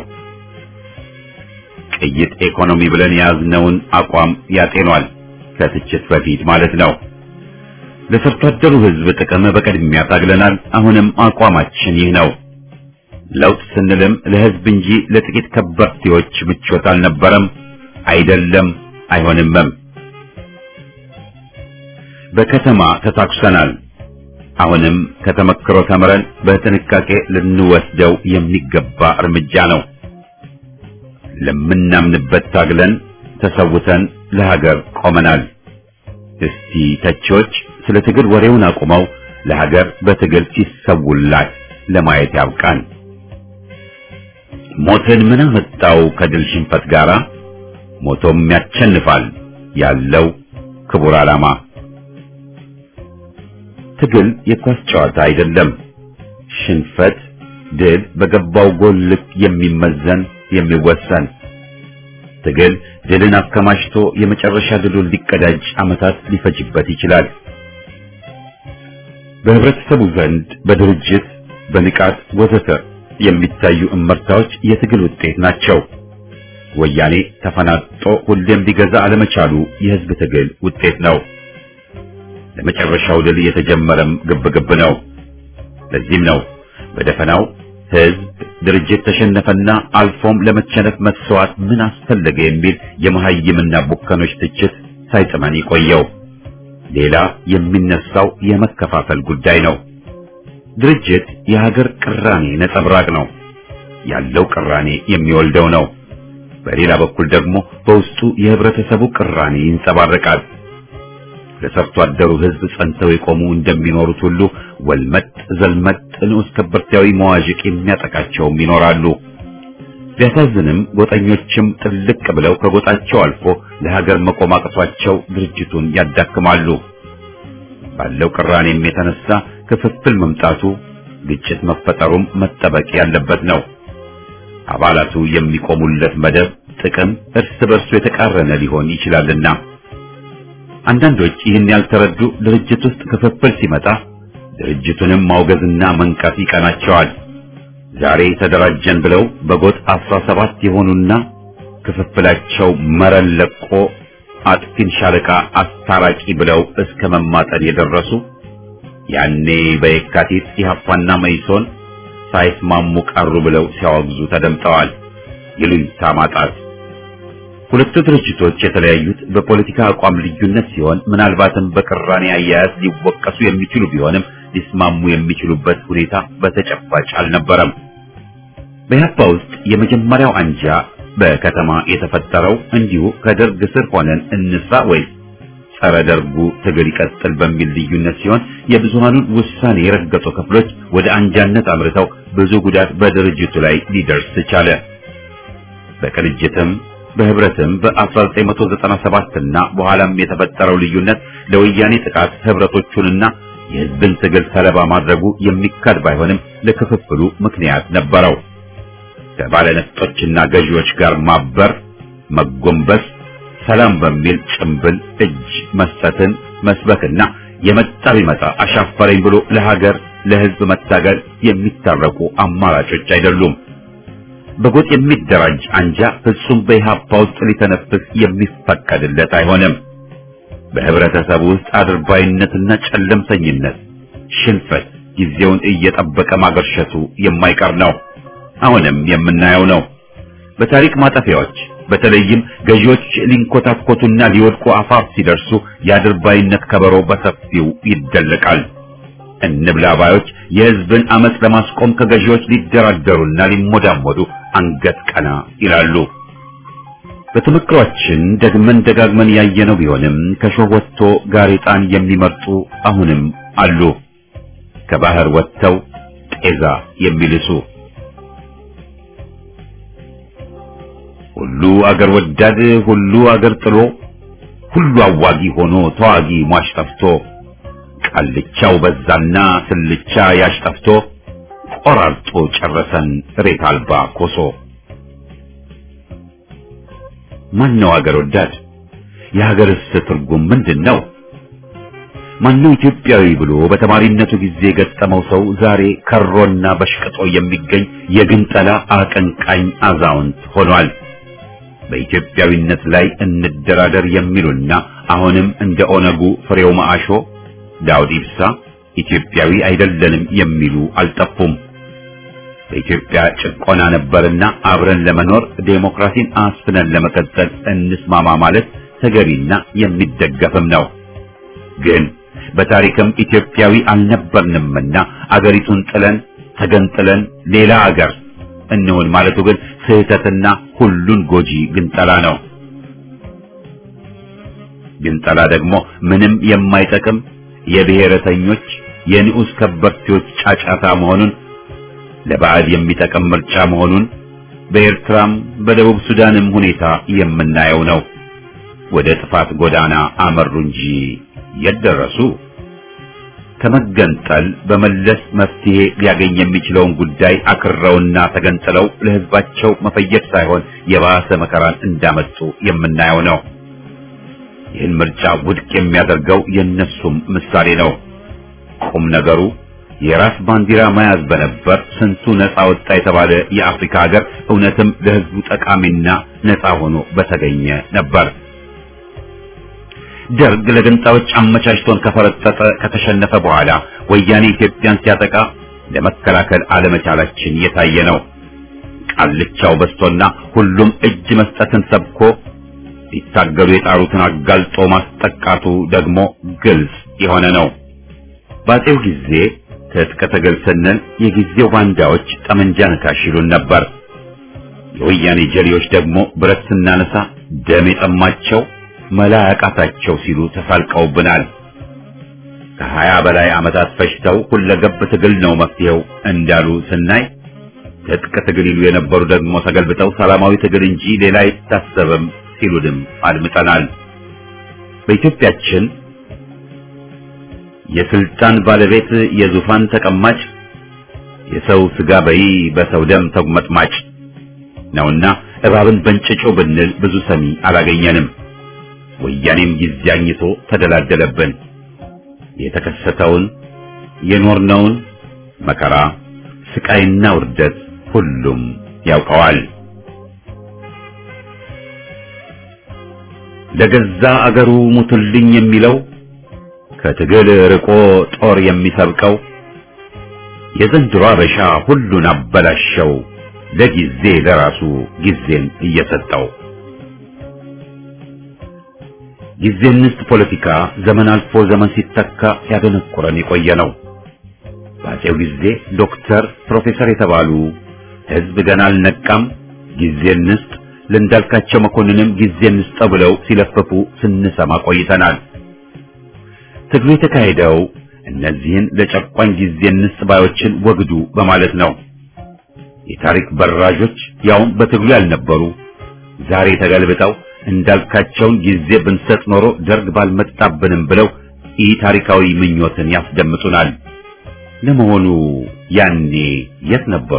ቅይጥ ኢኮኖሚ ብለን የያዝነውን አቋም ያጤኗል። ከትችት በፊት ማለት ነው። ለሰርቶ አደሩ ሕዝብ ጥቅም በቅድሚያ ታግለናል። አሁንም አቋማችን ይህ ነው። ለውጥ ስንልም ለሕዝብ እንጂ ለጥቂት ከበርቴዎች ምቾት አልነበረም፣ አይደለም፣ አይሆንምም። በከተማ ተታኩሰናል። አሁንም ከተመክሮ ተምረን በጥንቃቄ ልንወስደው የሚገባ እርምጃ ነው። ለምናምንበት ታግለን ተሰውተን ለሀገር ቆመናል። እስቲ ተቺዎች ስለ ትግል ወሬውን አቁመው ለሀገር በትግል ሲሰውላት ለማየት ያብቃን። ሞትን ምን አመጣው ከድል ሽንፈት ጋራ? ሞቶም ያቸንፋል ያለው ክቡር ዓላማ። ትግል የኳስ ጨዋታ አይደለም። ሽንፈት፣ ድል በገባው ጎል ልክ የሚመዘን የሚወሰን ትግል ድልን አከማችቶ የመጨረሻ ድሉን ሊቀዳጅ ዓመታት ሊፈጅበት ይችላል። በህብረተሰቡ ዘንድ በድርጅት በንቃት ወዘተ የሚታዩ እመርታዎች የትግል ውጤት ናቸው። ወያኔ ተፈናጦ ሁሌም ሊገዛ አለመቻሉ የህዝብ ትግል ውጤት ነው። ለመጨረሻው ድል የተጀመረም ግብግብ ነው። ለዚህም ነው በደፈናው ህዝብ ድርጅት ተሸነፈና አልፎም ለመቸነፍ መስዋዕት ምን አስፈለገ የሚል የመሐይምና ቡከኖች ትችት ሳይጥመን ይቆየው። ሌላ የሚነሳው የመከፋፈል ጉዳይ ነው። ድርጅት የሀገር ቅራኔ ነጸብራቅ ነው። ያለው ቅራኔ የሚወልደው ነው። በሌላ በኩል ደግሞ በውስጡ የህብረተሰቡ ቅራኔ ይንጸባረቃል። ለሰርቶ አደሩ ህዝብ ጸንተው የቆሙ እንደሚኖሩት ሁሉ ወልመጥ ዘልመጥ ንዑስ ከበርቴያዊ መዋዥቅ የሚያጠቃቸውም ይኖራሉ። ቢያሳዝንም ጎጠኞችም ጥልቅ ብለው ከጎጣቸው አልፎ ለሀገር መቆም አቅቷቸው ድርጅቱን ያዳክማሉ። ባለው ቅራኔም የተነሳ ክፍፍል መምጣቱ፣ ግጭት መፈጠሩም መጠበቅ ያለበት ነው። አባላቱ የሚቆሙለት መደብ ጥቅም እርስ በርሱ የተቃረነ ሊሆን ይችላልና አንዳንዶች ይህን ያልተረዱ ድርጅት ውስጥ ክፍፍል ሲመጣ ድርጅቱንም ማውገዝና መንቀፍ ይቀናቸዋል። ዛሬ ተደራጀን ብለው በጎጥ አስራ ሰባት የሆኑና ክፍፍላቸው መረን ለቆ አጥፊን ሻለቃ አስታራቂ ብለው እስከ መማጠን የደረሱ ያኔ በየካቲት ኢህአፓና መይሶን ሳይስማሙ ቀሩ ብለው ሲያወግዙ ተደምጠዋል። ይሉኝታ ማጣት ሁለቱ ድርጅቶች የተለያዩት በፖለቲካ አቋም ልዩነት ሲሆን ምናልባትም በቅራኔ አያያዝ ሊወቀሱ የሚችሉ ቢሆንም ሊስማሙ የሚችሉበት ሁኔታ በተጨባጭ አልነበረም። በኢህአፓ ውስጥ የመጀመሪያው አንጃ በከተማ የተፈጠረው እንዲሁ ከደርግ ስር ሆነን እንስራ ወይስ ጸረ ደርጉ ትግል ይቀጥል በሚል ልዩነት ሲሆን የብዙሃኑን ውሳኔ የረገጡ ክፍሎች ወደ አንጃነት አምርተው ብዙ ጉዳት በድርጅቱ ላይ ሊደርስ ቻለ። በቅንጅትም በህብረትም በ1997 እና በኋላም የተፈጠረው ልዩነት ለወያኔ ጥቃት ህብረቶቹንና የህዝብን ትግል ሰለባ ማድረጉ የሚካድ ባይሆንም ለክፍፍሉ ምክንያት ነበረው። ከባለነፍጦችና ገዢዎች ጋር ማበር፣ መጎንበስ፣ ሰላም በሚል ጭምብል እጅ መስጠትን መስበክና የመጣ ቢመጣ አሻፈረኝ ብሎ ለሀገር ለህዝብ መታገል የሚታረቁ አማራጮች አይደሉም። በጎጥ የሚደራጅ አንጃ ፍጹም በኢህአፓ ውስጥ ሊተነፍስ የሚፈቀድለት አይሆንም። በህብረተሰቡ ውስጥ አድርባይነትና ጨለምተኝነት፣ ሽንፈት ጊዜውን እየጠበቀ ማገርሸቱ የማይቀር ነው። አሁንም የምናየው ነው። በታሪክ ማጠፊያዎች በተለይም ገዢዎች ሊንኮታኮቱና ሊወድቁ አፋፍ ሲደርሱ የአድርባይነት ከበሮ በሰፊው ይደለቃል። እንብላ ባዮች የህዝብን አመፅ ለማስቆም ከገዢዎች ሊደራደሩና ሊሞዳሞዱ አንገት ቀና ይላሉ። በተመክሯችን ደግመን ደጋግመን ያየነው ቢሆንም ከሾህ ወጥቶ ጋሬጣን የሚመርጡ አሁንም አሉ። ከባህር ወጥተው ጤዛ የሚልሱ ሁሉ አገር ወዳድ ሁሉ አገር ጥሎ ሁሉ አዋጊ ሆኖ ተዋጊ ሟች ጠፍቶ ቃልቻው በዛና ስልቻ ያሽ ጠፍቶ ቆራርጦ ጨረሰን ሬት አልባ ኮሶ። ማነው አገር ወዳድ? የሀገርስ ትርጉም ምንድን ነው? ማነው ኢትዮጵያዊ ብሎ በተማሪነቱ ጊዜ የገጠመው ሰው ዛሬ ከሮና በሽቅጦ የሚገኝ የግንጠላ አቀንቃኝ አዛውንት ሆኗል። በኢትዮጵያዊነት ላይ እንደራደር የሚሉና አሁንም እንደ ኦነጉ ፍሬው ማአሾ ዳውድ ኢብሳ ኢትዮጵያዊ አይደለንም የሚሉ አልጠፉም። በኢትዮጵያ ጭቆና ነበርና አብረን ለመኖር ዴሞክራሲን አስፍነን ለመቀጠል እንስማማ ማለት ተገቢና የሚደገፍም ነው። ግን በታሪክም ኢትዮጵያዊ አልነበርንምና አገሪቱን ጥለን ተገንጥለን ሌላ አገር እንሆን ማለቱ ግን ስህተትና ሁሉን ጎጂ ግንጠላ ነው። ግንጠላ ደግሞ ምንም የማይጠቅም የብሔረተኞች የንዑስ ከበርቴዎች ጫጫታ መሆኑን ለባዕድ የሚጠቅም ምርጫ መሆኑን በኤርትራም በደቡብ ሱዳንም ሁኔታ የምናየው ነው። ወደ ጥፋት ጎዳና አመሩ እንጂ የት ደረሱ? ከመገንጠል በመለስ መፍትሄ ሊያገኝ የሚችለውን ጉዳይ አክረውና ተገንጥለው ለሕዝባቸው መፈየድ ሳይሆን የባሰ መከራን እንዳመጡ የምናየው ነው። ይህን ምርጫ ውድቅ የሚያደርገው የእነሱም ምሳሌ ነው። ቁም ነገሩ የራስ ባንዲራ መያዝ በነበር ስንቱ ነፃ ወጣ የተባለ የአፍሪካ ሀገር እውነትም ለሕዝቡ ጠቃሚና ነፃ ሆኖ በተገኘ ነበር። ደርግ ለገንጣዮች አመቻችቶን ከፈረጠጠ ከተሸነፈ በኋላ ወያኔ ኢትዮጵያን ሲያጠቃ ለመከላከል አለመቻላችን የታየ ነው። ቃልቻው በስቶና ሁሉም እጅ መስጠትን ሰብኮ ሊታገሉ የጣሩትን አጋልጦ ማስጠቃቱ ደግሞ ግልጽ የሆነ ነው። ባጤው ጊዜ ትጥቅ ትግል ስንል የጊዜው ባንዳዎች ጠመንጃ ነካሽ ይሉን ነበር። የወያኔ ጀሌዎች ደግሞ ብረት ስናነሳ ደም የጠማቸው መላ ያቃታቸው ሲሉ ተሳልቀውብናል። ከሀያ በላይ ዓመታት ፈጅተው ሁለገብ ትግል ነው መፍትሄው እንዳሉ ስናይ ትጥቅ ትግል ይሉ የነበሩ ደግሞ ተገልብጠው ሰላማዊ ትግል እንጂ ሌላ አይታሰብም ሲሉንም አድምጠናል። በኢትዮጵያችን የስልጣን ባለቤት የዙፋን ተቀማጭ የሰው ስጋ በይ በሰው ደም ተጉመጥማጭ ነውና እባብን በእንጭጮ ብንል ብዙ ሰሚ አላገኘንም። ወያኔም ጊዜ አግኝቶ ተደላደለብን። የተከሰተውን የኖርነውን መከራ ስቃይና ውርደት ሁሉም ያውቀዋል። ለገዛ አገሩ ሙትልኝ የሚለው ከትግል ርቆ ጦር የሚሰብቀው የዘንድሮ አበሻ ሁሉን አበላሸው ለጊዜ ለራሱ ጊዜን እየሰጠው ጊዜ እንስት ፖለቲካ ዘመን አልፎ ዘመን ሲተካ ሲያደነቁረን የቆየ ነው። በአፄው ጊዜ ዶክተር፣ ፕሮፌሰር የተባሉ ህዝብ ገና አልነቃም ጊዜ እንስጥ ለእንዳልካቸው መኮንንም ጊዜ እንስጠው ብለው ሲለፈፉ ስንሰማ ቆይተናል። ትግሉ የተካሄደው እነዚህን ለጨቋኝ ጊዜ እንስጥ ባዮችን ወግዱ በማለት ነው። የታሪክ በራዦች ያውም በትግሉ ያልነበሩ ዛሬ ተገልብጠው እንዳልካቸውን ጊዜ ብንሰጥ ኖሮ ደርግ ባልመጣብንም ብለው ኢ ታሪካዊ ምኞትን ያስደምጡናል። ለመሆኑ ያኔ የት ነበሩ?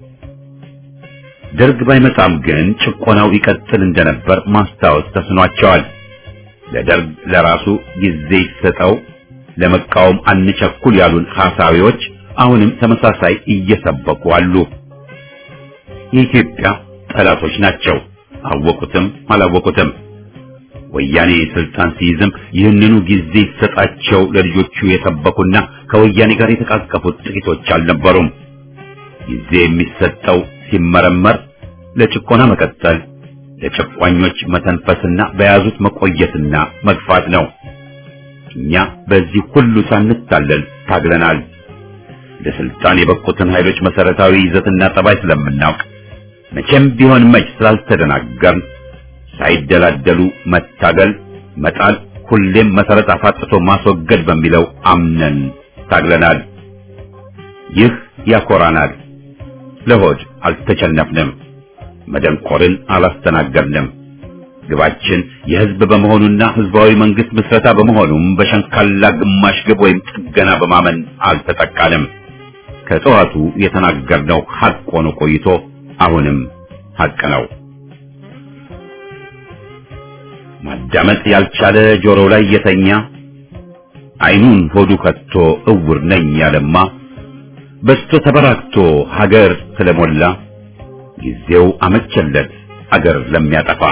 ደርግ ባይመጣም ግን ጭቆናው ይቀጥል እንደነበር ማስታወስ ተስኗቸዋል። ለደርግ ለራሱ ጊዜ ይሰጠው፣ ለመቃወም አንቸኩል ያሉን ሐሳቢዎች አሁንም ተመሳሳይ እየሰበኩ አሉ። የኢትዮጵያ ጠላቶች ናቸው፣ አወቁትም አላወቁትም። ወያኔ ስልጣን ሲይዝም ይህንኑ ጊዜ ይሰጣቸው ለልጆቹ የሰበኩና ከወያኔ ጋር የተቃቀፉት ጥቂቶች አልነበሩም። ጊዜ የሚሰጠው ሲመረመር ለጭቆና መቀጠል፣ ለጨቋኞች መተንፈስና በያዙት መቆየትና መግፋት ነው። እኛ በዚህ ሁሉ ሳንታለል ታግለናል። ለስልጣን የበቁትን ኃይሎች መሰረታዊ ይዘትና ጠባይ ስለምናውቅ መቼም ቢሆን መች ስላልተደናገርን ሳይደላደሉ መታገል፣ መጣል፣ ሁሌም መሰረት አፋጥቶ ማስወገድ በሚለው አምነን ታግለናል። ይህ ያኮራናል። ለሆድ አልተቸነፍንም፣ መደንቆርን አላስተናገድንም። ግባችን የህዝብ በመሆኑና ህዝባዊ መንግስት ምስረታ በመሆኑም በሸንካላ ግማሽ ግብ ወይም ጥገና በማመን አልተጠቃንም። ከጠዋቱ የተናገርነው ሐቅ ሆኖ ቆይቶ አሁንም ሐቅ ነው። ማዳመጥ ያልቻለ ጆሮው ላይ የተኛ አይኑን ሆዱ ከቶ እውር ነኝ ያለማ በስቶ ተበራክቶ ሀገር ስለሞላ ጊዜው አመቸለት አገር ለሚያጠፋ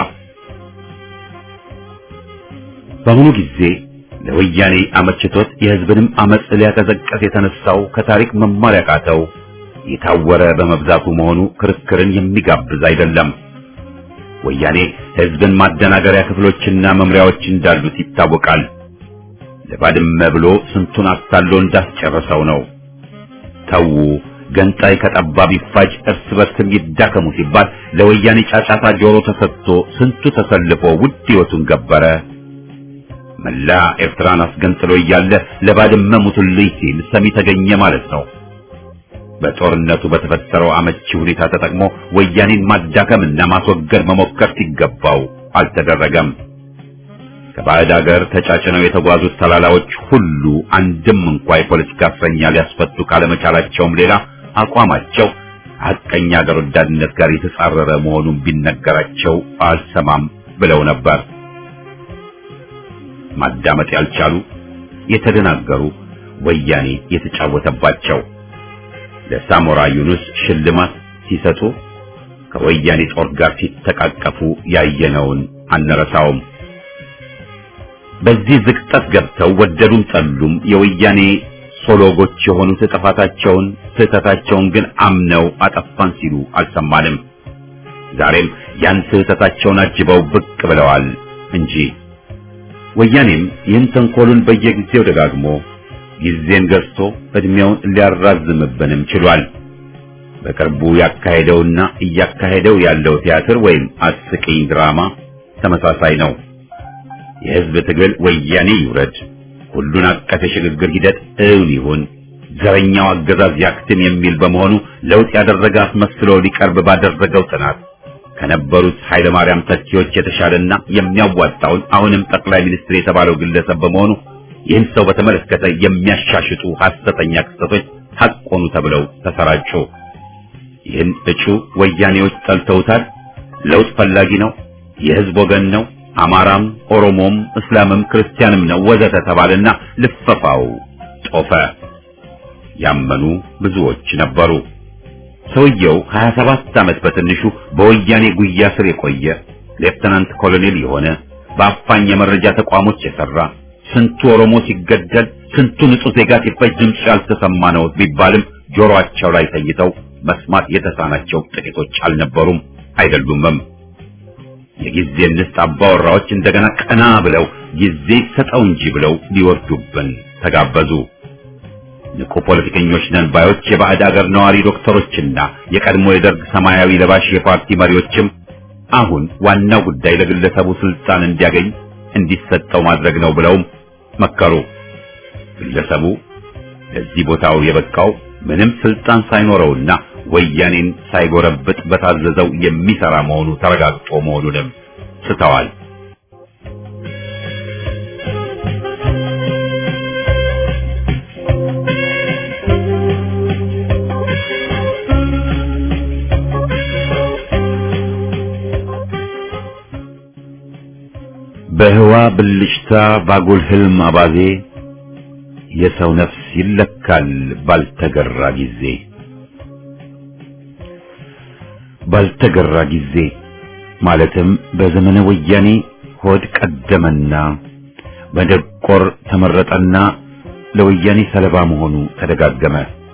በአሁኑ ጊዜ ለወያኔ አመችቶት የህዝብንም አመጽ ሊያቀዘቀስ የተነሳው ከታሪክ መማር ያቃተው የታወረ በመብዛቱ መሆኑ ክርክርን የሚጋብዝ አይደለም። ወያኔ ህዝብን ማደናገሪያ ክፍሎችና መምሪያዎች እንዳሉት ይታወቃል። ለባድመ ብሎ ስንቱን አታሎ እንዳስጨረሰው ነው። ተዉ ገንጣይ ከጠባብ ይፋጅ እርስ በርስም ይዳከሙ ሲባል ለወያኔ ጫጫታ ጆሮ ተሰጥቶ ስንቱ ተሰልፎ ውድ ህይወቱን ገበረ። መላ ኤርትራን አስገንጥሎ እያለ ለባድመ ሙቱልኝ ሲል ሰሚ ተገኘ ማለት ነው። በጦርነቱ በተፈጠረው አመቺ ሁኔታ ተጠቅሞ ወያኔን ማዳከምና ማስወገድ መሞከር ሲገባው አልተደረገም። ከባዕድ አገር ተጫጭነው የተጓዙት ተላላዎች ሁሉ አንድም እንኳ የፖለቲካ እስረኛ ሊያስፈቱ ካለመቻላቸውም ሌላ አቋማቸው ሐቀኛ አገር ወዳድነት ጋር የተጻረረ መሆኑን ቢነገራቸው አልሰማም ብለው ነበር። ማዳመጥ ያልቻሉ የተደናገሩ ወያኔ የተጫወተባቸው ለሳሞራ ዩኑስ ሽልማት ሲሰጡ ከወያኔ ጦር ጋር ሲተቃቀፉ ያየነውን አንረሳውም። በዚህ ዝቅጠት ገብተው ወደዱም ጠሉም የወያኔ ሶሎጎች የሆኑት ጥፋታቸውን ስህተታቸውን ግን አምነው አጠፋን ሲሉ አልሰማንም። ዛሬም ያን ስህተታቸውን አጅበው ብቅ ብለዋል እንጂ ወያኔም ይህን ተንኮሉን በየጊዜው ደጋግሞ ጊዜን ገዝቶ እድሜውን ሊያራዝምብንም ችሏል። በቅርቡ ያካሄደውና እያካሄደው ያለው ቲያትር ወይም አስቂኝ ድራማ ተመሳሳይ ነው። የህዝብ ትግል ወያኔ ይውረድ፣ ሁሉን አቀፍ የሽግግር ሂደት እውን ይሁን፣ ዘረኛው አገዛዝ ያክትም የሚል በመሆኑ ለውጥ ያደረገ አስመስሎ ሊቀርብ ባደረገው ጥናት ከነበሩት ኃይለ ማርያም ተኪዎች የተሻለና የሚያዋጣውን አሁንም ጠቅላይ ሚኒስትር የተባለው ግለሰብ በመሆኑ ይህን ሰው በተመለከተ የሚያሻሽጡ ሐሰተኛ ክስተቶች ሐቅ ሆኑ ተብለው ተሰራጩ። ይህን እጩ ወያኔዎች ጠልተውታል። ለውጥ ፈላጊ ነው፣ የህዝብ ወገን ነው፣ አማራም፣ ኦሮሞም፣ እስላምም ክርስቲያንም ነው ወዘተ ተባለና ልፈፋው ጦፈ። ያመኑ ብዙዎች ነበሩ። ሰውየው 27 ዓመት በትንሹ በወያኔ ጉያ ስር የቆየ ሌፍተናንት ኮሎኔል የሆነ በአፋኝ የመረጃ ተቋሞች የሰራ ስንቱ ኦሮሞ ሲገደል ስንቱ ንጹህ ዜጋ ሲፈጅ ድምፅ ያልተሰማ ነው ቢባልም ጆሮአቸው ላይ ተይተው መስማት የተሳናቸው ጥቂቶች አልነበሩም አይደሉምም። የጊዜ ንስት አባወራዎች እንደገና ቀና ብለው ጊዜ ሰጠው እንጂ ብለው ሊወርዱብን ተጋበዙ። ንቁ ፖለቲከኞች ነን ባዮች የባዕድ አገር ነዋሪ ዶክተሮችና የቀድሞ የደርግ ሰማያዊ ለባሽ የፓርቲ መሪዎችም አሁን ዋናው ጉዳይ ለግለሰቡ ስልጣን እንዲያገኝ እንዲሰጠው ማድረግ ነው ብለውም መከሩ። ግለሰቡ ለዚህ ቦታው የበቃው ምንም ስልጣን ሳይኖረውና ወያኔን ሳይጎረብጥ በታዘዘው የሚሰራ መሆኑ ተረጋግጦ መሆኑንም ስተዋል። በህዋ ብልጭታ ባጉል ህልም አባዜ የሰው ነፍስ ይለካል ባልተገራ ጊዜ ባልተገራ ጊዜ ማለትም በዘመነ ወያኔ ሆድ ቀደመና በደቆር ተመረጠና ለወያኔ ሰለባ መሆኑ ተደጋገመ።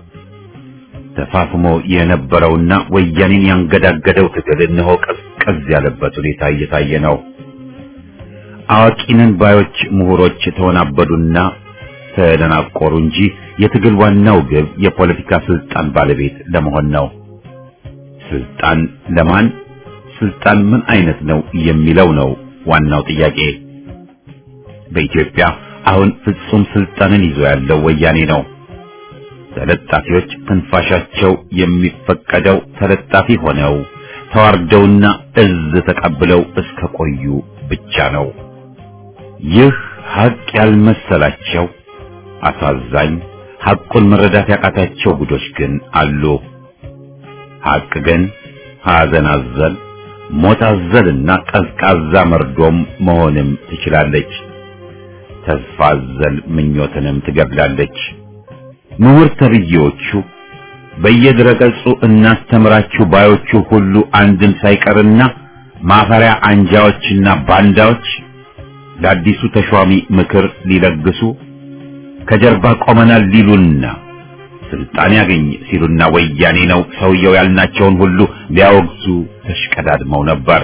ተፋፍሞ የነበረውና ወያኔን ያንገዳገደው ትግል እነሆ ቀዝቀዝ ያለበት ሁኔታ እየታየ ነው። አዋቂነን ባዮች ምሁሮች ተወናበዱና ተደናቆሩ እንጂ የትግል ዋናው ግብ የፖለቲካ ስልጣን ባለቤት ለመሆን ነው። ስልጣን ለማን፣ ስልጣን ምን አይነት ነው የሚለው ነው ዋናው ጥያቄ። በኢትዮጵያ አሁን ፍጹም ስልጣንን ይዞ ያለው ወያኔ ነው። ተለጣፊዎች ትንፋሻቸው የሚፈቀደው ተለጣፊ ሆነው ተዋርደውና እዝ ተቀብለው እስከ ቆዩ ብቻ ነው። ይህ ሀቅ ያልመሰላቸው አሳዛኝ ሐቁን መረዳት ያቃታቸው ጉዶች ግን አሉ። ሐቅ ግን ሐዘን አዘል፣ ሞት አዘልና ቀዝቃዛ መርዶም መሆንም ትችላለች። ተስፋ አዘል ምኞትንም ትገድላለች። ምሁር ተብዬዎቹ በየድረገጹ እናስተምራችሁ ባዮቹ ሁሉ አንድም ሳይቀርና ማፈሪያ አንጃዎችና ባንዳዎች ለአዲሱ ተሿሚ ምክር ሊለግሱ ከጀርባ ቆመናል ሊሉና ስልጣን ያገኝ ሲሉና ወያኔ ነው ሰውየው ያልናቸውን ሁሉ ሊያወግዙ ተሽቀዳድመው ነበር።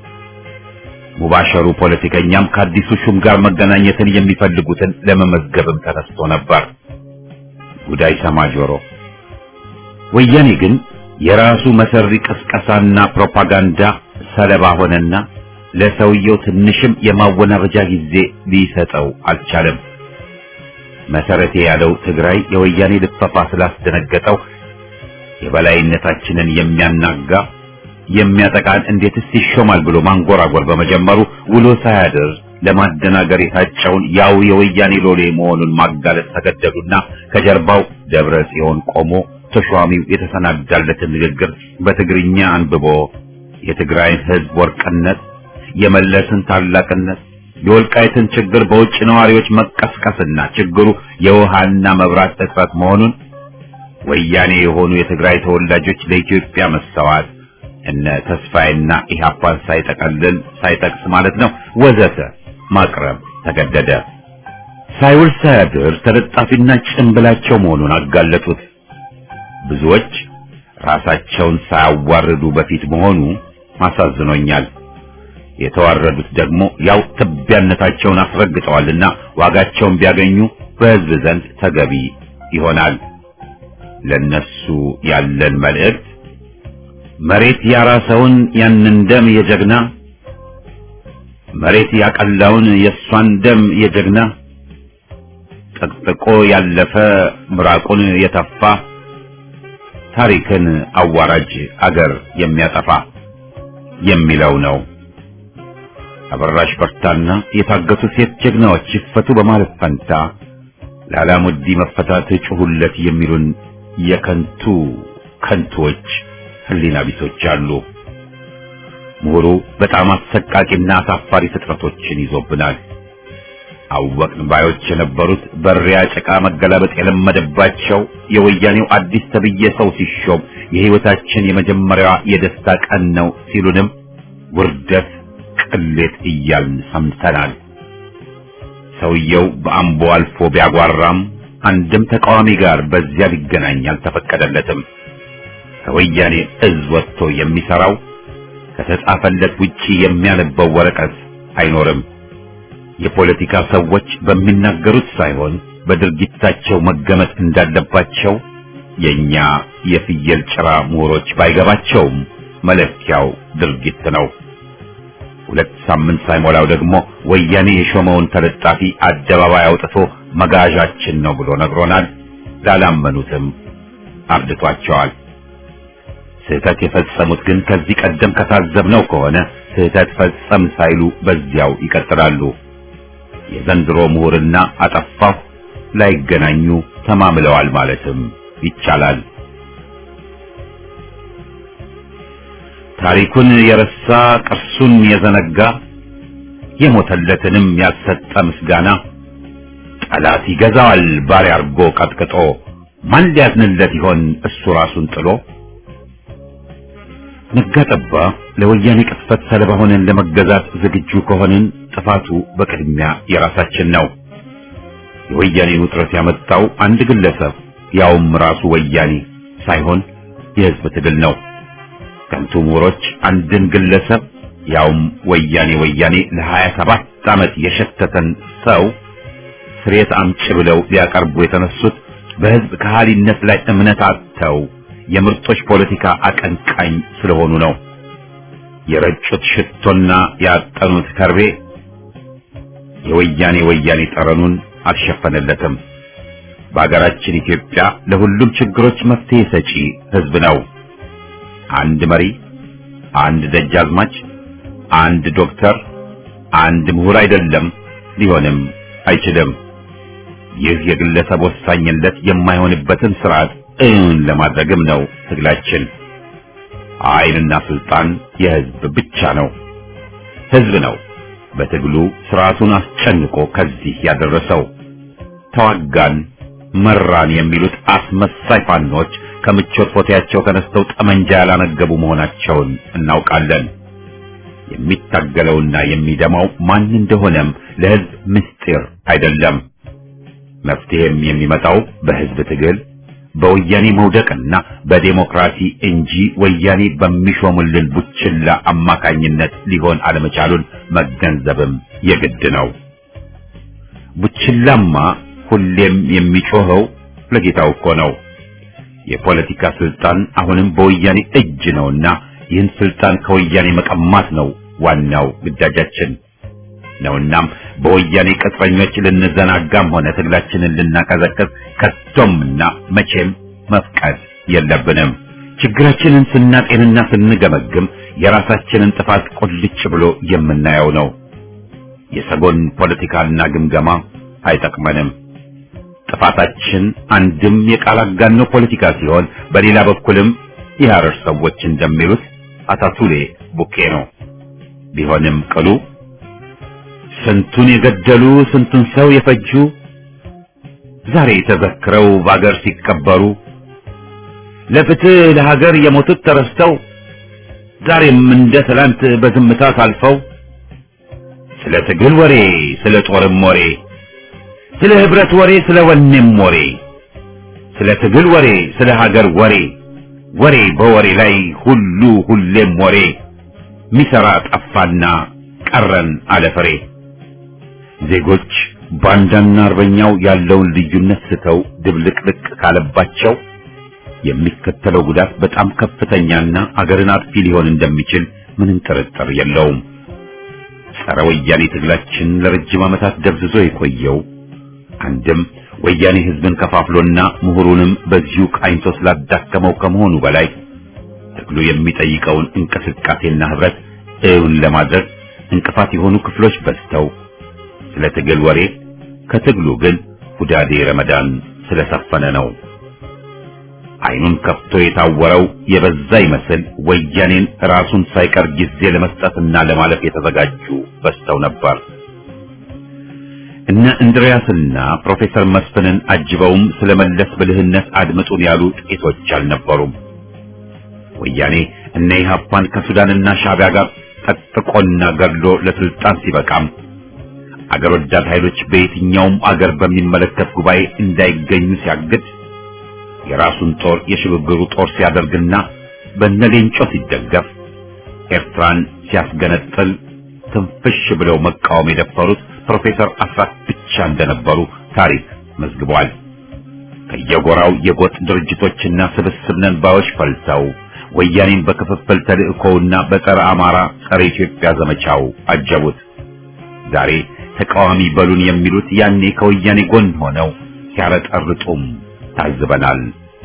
ሙባሸሩ ፖለቲከኛም ከአዲሱ ሹም ጋር መገናኘትን የሚፈልጉትን ለመመዝገብም ተነስቶ ነበር። ጉዳይ ሰማ ጆሮ። ወያኔ ግን የራሱ መሰሪ ቅስቀሳና ፕሮፓጋንዳ ሰለባ ሆነና ለሰውየው ትንሽም የማወናበጃ ጊዜ ሊሰጠው አልቻለም። መሰረቴ ያለው ትግራይ የወያኔ ልፈፋ ስላስደነገጠው የበላይነታችንን የሚያናጋ የሚያጠቃን እንዴትስ ይሾማል ብሎ ማንጎራጎር በመጀመሩ ውሎ ሳያድር ለማደናገር የታጨውን ያው የወያኔ ሎሌ መሆኑን ማጋለጥ ተገደዱና ከጀርባው ደብረ ጽዮን ቆሞ ተሿሚው የተሰናዳለትን ንግግር በትግርኛ አንብቦ የትግራይን ሕዝብ ወርቅነት፣ የመለስን ታላቅነት፣ የወልቃይትን ችግር በውጭ ነዋሪዎች መቀስቀስና ችግሩ የውሃና መብራት እጥረት መሆኑን ወያኔ የሆኑ የትግራይ ተወላጆች ለኢትዮጵያ መሰዋት እነ ተስፋዬና ኢህአፓን ሳይጠቀልል ሳይጠቅስ ማለት ነው ወዘተ ማቅረብ ተገደደ። ሳይውል ሳያድር ተለጣፊና ጭንብላቸው መሆኑን አጋለጡት። ብዙዎች ራሳቸውን ሳያዋርዱ በፊት መሆኑ አሳዝኖኛል። የተዋረዱት ደግሞ ያው ትቢያነታቸውን አስረግጠዋልና ዋጋቸውን ቢያገኙ በሕዝብ ዘንድ ተገቢ ይሆናል። ለነሱ ያለን መልእክት መሬት ያራሰውን ያንን ደም የጀግና መሬት ያቀላውን የእሷን ደም የጀግና ጠቅጥቆ ያለፈ ምራቁን የተፋ ታሪክን አዋራጅ አገር የሚያጠፋ የሚለው ነው። አበራሽ በርታና የታገቱ ሴት ጀግናዎች ይፈቱ በማለት ፈንታ ለአላሙዲ መፈታት ጩሁለት የሚሉን የከንቱ ከንቶች ህሊና ቢሶች አሉ። ምሁሩ በጣም አሰቃቂና አሳፋሪ ፍጥረቶችን ይዞብናል። አወቅን ባዮች የነበሩት በሪያ ጭቃ መገላበጥ የለመደባቸው የወያኔው አዲስ ተብዬ ሰው ሲሾም የህይወታችን የመጀመሪያዋ የደስታ ቀን ነው ሲሉንም ውርደት፣ ቅሌት እያልን ሰምተናል። ሰውየው በአምቦ አልፎ ቢያጓራም አንድም ተቃዋሚ ጋር በዚያ ሊገናኝ አልተፈቀደለትም። ከወያኔ እዝ ወጥቶ የሚሰራው ከተጻፈለት ውጪ የሚያነበው ወረቀት አይኖርም። የፖለቲካ ሰዎች በሚናገሩት ሳይሆን በድርጊታቸው መገመት እንዳለባቸው የኛ የፍየል ጭራ ምሁሮች ባይገባቸውም መለኪያው ድርጊት ነው። ሁለት ሳምንት ሳይሞላው ደግሞ ወያኔ የሾመውን ተለጣፊ አደባባይ አውጥቶ መጋዣችን ነው ብሎ ነግሮናል። ላላመኑትም አርድቷቸዋል። ስህተት የፈጸሙት ግን ከዚህ ቀደም ከታዘብነው ከሆነ ስህተት ፈጸም ሳይሉ በዚያው ይቀጥላሉ። የዘንድሮ ምሁርና አጠፋሁ ላይገናኙ ተማምለዋል ማለትም ይቻላል። ታሪኩን የረሳ ቅርሱን የዘነጋ የሞተለትንም ያልሰጠ ምስጋና ጠላት ይገዛዋል ባሪያ አርጎ ቀጥቅጦ ማን ሊያዝንለት ይሆን እሱ ራሱን ጥሎ ነጋጠባ ለወያኔ ቅጥፈት ሰለባ ሆነን ለመገዛት ዝግጁ ከሆንን ጥፋቱ በቅድሚያ የራሳችን ነው። የወያኔን ውጥረት ያመጣው አንድ ግለሰብ ያውም ራሱ ወያኔ ሳይሆን የሕዝብ ትግል ነው። ከንቱ ምሁሮች አንድን ግለሰብ ያውም ወያኔ ወያኔ ለሀያ ሰባት ዓመት የሸተተን ሰው ስሬት አምጪ ብለው ሊያቀርቡ የተነሱት በሕዝብ ከሃሊነት ላይ እምነት አጥተው የምርጦች ፖለቲካ አቀንቃኝ ስለሆኑ ነው። የረጩት ሽቶና ያጠኑት ከርቤ የወያኔ ወያኔ ጠረኑን አልሸፈነለትም። በአገራችን ኢትዮጵያ ለሁሉም ችግሮች መፍትሄ ሰጪ ሕዝብ ነው። አንድ መሪ፣ አንድ ደጃዝማች፣ አንድ ዶክተር፣ አንድ ምሁር አይደለም፣ ሊሆንም አይችልም። ይህ የግለሰብ ወሳኝነት የማይሆንበትን ስርዓት እውን ለማድረግም ነው ትግላችን። ኃይልና ስልጣን የህዝብ ብቻ ነው። ህዝብ ነው በትግሉ ስርዓቱን አስጨንቆ ከዚህ ያደረሰው። ተዋጋን፣ መራን የሚሉት አስመሳይ ፋኖች ከምቾት ፎቴያቸው ተነስተው ጠመንጃ ያላነገቡ መሆናቸውን እናውቃለን። የሚታገለውና የሚደማው ማን እንደሆነም ለህዝብ ምስጢር አይደለም። መፍትሄም የሚመጣው በህዝብ ትግል በወያኔ መውደቅና በዴሞክራሲ እንጂ ወያኔ በሚሾሙልን ቡችላ አማካኝነት ሊሆን አለመቻሉን መገንዘብም የግድ ነው። ቡችላማ ሁሌም የሚጮኸው ለጌታው እኮ ነው። የፖለቲካ ስልጣን አሁንም በወያኔ እጅ ነውና ይህን ስልጣን ከወያኔ መቀማት ነው ዋናው ግዳጃችን ነውናም በወያኔ ቅጥረኞች ልንዘናጋም ሆነ ትግላችንን ልናቀዘቅዝ ከቶምና መቼም መፍቀድ የለብንም። ችግራችንን ስናጤንና ስንገመግም የራሳችንን ጥፋት ቁልጭ ብሎ የምናየው ነው። የሰጎን ፖለቲካና ግምገማ አይጠቅመንም። ጥፋታችን አንድም የቃል አጋኖ ፖለቲካ ሲሆን፣ በሌላ በኩልም የሐረር ሰዎች እንደሚሉት አታቱሌ ቡኬ ነው። ቢሆንም ቅሉ ስንቱን የገደሉ ስንቱን ሰው የፈጁ ዛሬ ተዘክረው በአገር ሲቀበሩ ለፍትህ ለሀገር የሞቱት ተረስተው ዛሬም እንደ ትላንት በዝምታ ሳልፈው ስለ ትግል ወሬ ስለ ጦርም ወሬ ስለ ህብረት ወሬ፣ ስለ ወኔም ወሬ፣ ስለ ትግል ወሬ፣ ስለ ሀገር ወሬ፣ ወሬ በወሬ ላይ ሁሉ ሁሌም ወሬ ሚሰራ ጠፋና ቀረን አለፍሬ። ዜጎች ባንዳና አርበኛው ያለውን ልዩነት ስተው ድብልቅልቅ ካለባቸው የሚከተለው ጉዳት በጣም ከፍተኛና አገርን አጥፊ ሊሆን እንደሚችል ምንም ጥርጥር የለውም። ጸረ ወያኔ ትግላችን ለረጅም ዓመታት ደብዝዞ የቆየው አንድም ወያኔ ህዝብን ከፋፍሎና ምሁሩንም በዚሁ ቃኝቶ ስላዳከመው ከመሆኑ በላይ ትግሉ የሚጠይቀውን እንቅስቃሴና ህብረት እውን ለማድረግ እንቅፋት የሆኑ ክፍሎች በዝተው ስለ ትግል ወሬ ከትግሉ ግን ሁዳዴ ረመዳን ስለሰፈነ ነው። አይኑን ከፍቶ የታወረው የበዛ ይመስል ወያኔን ራሱን ሳይቀር ጊዜ ለመስጠትና ለማለፍ የተዘጋጁ በዝተው ነበር። እነ እንድሪያስና ፕሮፌሰር መስፍንን አጅበውም ስለ መለስ ብልህነት አድምጡን ያሉ ጥቂቶች አልነበሩም። ወያኔ እነ ኢህአፓን ከሱዳንና ሻዕቢያ ጋር ጠጥቆና ገድሎ ለስልጣን ሲበቃም አገር ወዳድ ኃይሎች በየትኛውም አገር በሚመለከት ጉባኤ እንዳይገኙ ሲያግድ የራሱን ጦር የሽግግሩ ጦር ሲያደርግና በነሌንጮ ሲደገፍ ኤርትራን ሲያስገነጥል ትንፍሽ ብለው መቃወም የደፈሩት ፕሮፌሰር አስራት ብቻ እንደነበሩ ታሪክ መዝግቧል። ከየጎራው የጎጥ ድርጅቶችና ስብስብ ነን ባዮች ፈልተው ወያኔን በክፍፍል ተልእኮውና በጸረ አማራ ጸረ ኢትዮጵያ ዘመቻው አጀቡት። ዛሬ ተቃዋሚ በሉን የሚሉት ያኔ ከወያኔ ጎን ሆነው ሲያረጠርጡም ታዝበናል።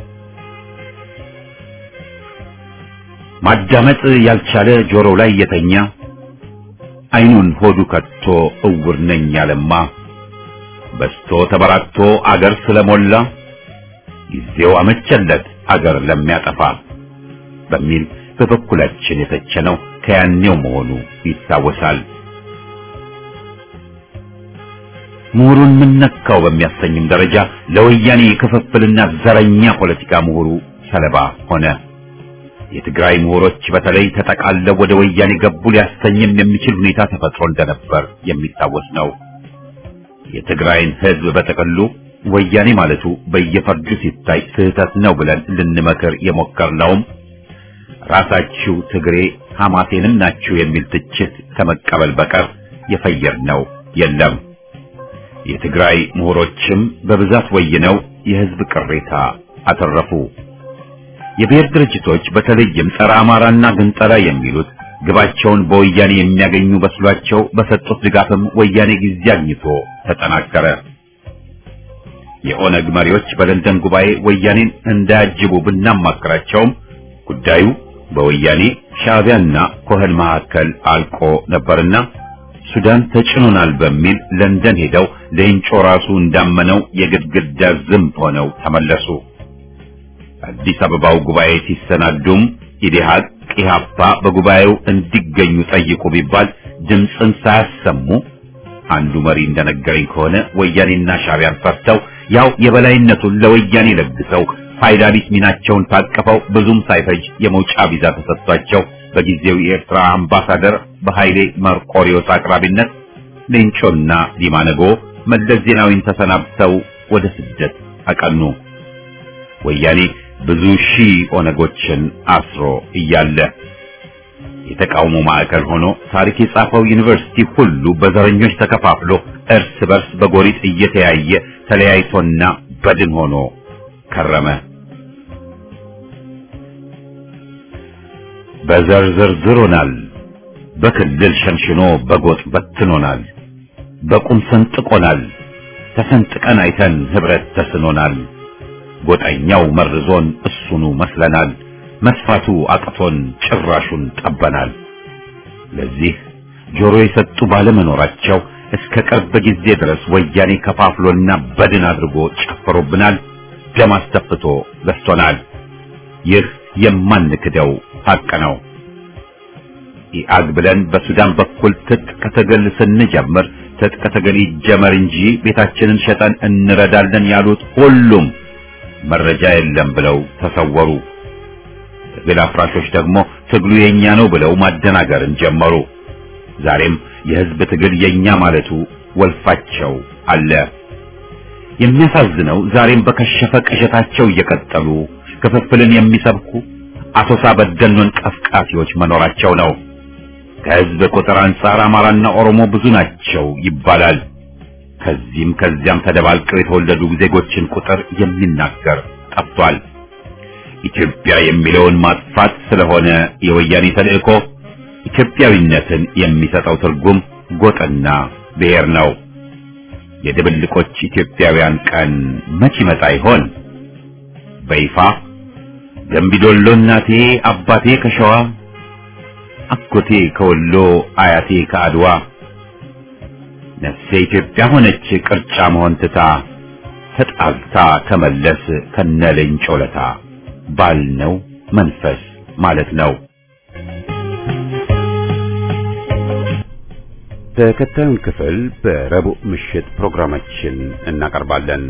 ማዳመጥ ያልቻለ ጆሮው ላይ የተኛ አይኑን ሆዱ ከቶ እውር ነኝ ያለማ በስቶ ተበራክቶ አገር ስለሞላ ጊዜው አመቸለት አገር ለሚያጠፋ በሚል በበኩላችን የተቸነው ከያኔው መሆኑ ይታወሳል። ምሁሩን ምን ነካው በሚያሰኝም ደረጃ ለወያኔ የክፍፍልና ዘረኛ ፖለቲካ ምሁሩ ሰለባ ሆነ። የትግራይ ምሁሮች በተለይ ተጠቃለው ወደ ወያኔ ገቡ ሊያሰኝም የሚችል ሁኔታ ተፈጥሮ እንደነበር የሚታወስ ነው። የትግራይን ሕዝብ በጠቅሉ ወያኔ ማለቱ በየፈርጁ ሲታይ ስህተት ነው ብለን ልንመክር የሞከርነውም ራሳችሁ ትግሬ ሐማሴንም ናችሁ የሚል ትችት ከመቀበል በቀር የፈየርነው የለም። የትግራይ ምሁሮችም በብዛት ወይነው የህዝብ ቅሬታ አተረፉ። የብሔር ድርጅቶች በተለይም ጸረ አማራና ግንጠላ የሚሉት ግባቸውን በወያኔ የሚያገኙ በስሏቸው በሰጡት ድጋፍም ወያኔ ጊዜ አግኝቶ ተጠናከረ። የኦነግ መሪዎች በለንደን ጉባኤ ወያኔን እንዳያጅቡ ብናማክራቸውም ጉዳዩ በወያኔ ሻዕቢያና ኮህን መካከል አልቆ ነበርና ሱዳን ተጭኖናል በሚል ለንደን ሄደው ሌንጮ ራሱ እንዳመነው የግድግዳ ዝምብ ሆነው ተመለሱ። አዲስ አበባው ጉባኤ ሲሰናዱም ኢዴሃቅ ኢህአፓ በጉባኤው እንዲገኙ ጠይቁ ቢባል ድምፅን ሳያሰሙ አንዱ መሪ እንደነገረኝ ከሆነ ወያኔና ሻዕቢያን ፈርተው ያው የበላይነቱን ለወያኔ ለግሰው ፋይዳ ቢስ ሚናቸውን ታቅፈው ብዙም ሳይፈጅ የመውጫ ቪዛ ተሰጥቷቸው በጊዜው የኤርትራ አምባሳደር በኃይሌ መርቆሪዮስ አቅራቢነት ሌንጮና ዲማነጎ መለስ ዜናዊን ተሰናብተው ወደ ስደት አቀኑ። ወያኔ ብዙ ሺህ ኦነጎችን አስሮ እያለ የተቃውሞ ማዕከል ሆኖ ታሪክ የጻፈው ዩኒቨርሲቲ ሁሉ በዘረኞች ተከፋፍሎ እርስ በርስ በጎሪጥ እየተያየ ተለያይቶና በድን ሆኖ ከረመ። በዘር ዘርዝሮናል፣ በክልል ሸንሽኖ በጎጥ በትኖናል፣ በቁም ሰንጥቆናል፣ ተሰንጥቀን አይተን ህብረት ተስኖናል። ጎጠኛው መርዞን እሱኑ መስለናል፣ መስፋቱ አቅቶን ጭራሹን ጠበናል። ለዚህ ጆሮ የሰጡ ባለመኖራቸው እስከ ቅርብ ጊዜ ድረስ ወያኔ ከፋፍሎና በድን አድርጎ ጨፍሮብናል፣ ደም አስተፍቶ ገዝቶናል። ይህ የማንክደው ሐቅ ነው። ኢአግ ብለን በሱዳን በኩል ትጥቅ ትግል ስንጀምር ትጥቅ ትግል ይጀመር እንጂ ቤታችንን ሸጠን እንረዳለን ያሉት ሁሉም መረጃ የለም ብለው ተሰወሩ። ትግል አፍራሾች ደግሞ ትግሉ የኛ ነው ብለው ማደናገርን ጀመሩ። ዛሬም የህዝብ ትግል የኛ ማለቱ ወልፋቸው አለ። የሚያሳዝነው ዛሬም በከሸፈ ቅዠታቸው እየቀጠሉ ክፍፍልን የሚሰብኩ አሶሳ በደኖን ቀፍቃፊዎች መኖራቸው ነው። ከህዝብ ቁጥር አንጻር አማራና ኦሮሞ ብዙ ናቸው ይባላል። ከዚህም ከዚያም ተደባልቀው የተወለዱ ዜጎችን ቁጥር የሚናገር ጠፍቷል። ኢትዮጵያ የሚለውን ማጥፋት ስለሆነ የወያኔ ተልእኮ ኢትዮጵያዊነትን የሚሰጠው ትርጉም ጎጥና ብሔር ነው። የድብልቆች ኢትዮጵያውያን ቀን መች ይመጣ ይሆን? በይፋ ገንቢዶሎ እናቴ አባቴ ከሸዋ አጎቴ ከወሎ አያቴ ከአድዋ ነፍሴ ኢትዮጵያ ሆነች ቅርጫ መሆን ትታ ተጣልታ ከመለስ ከነለኝ ጮለታ ባልነው መንፈስ ማለት ነው። ተከታዩን ክፍል በረቡዕ ምሽት ፕሮግራማችን እናቀርባለን።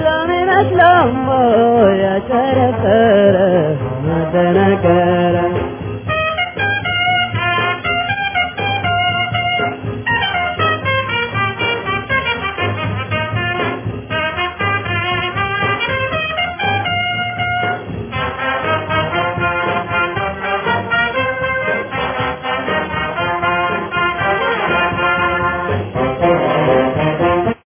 ያጨረበረ መደነገረ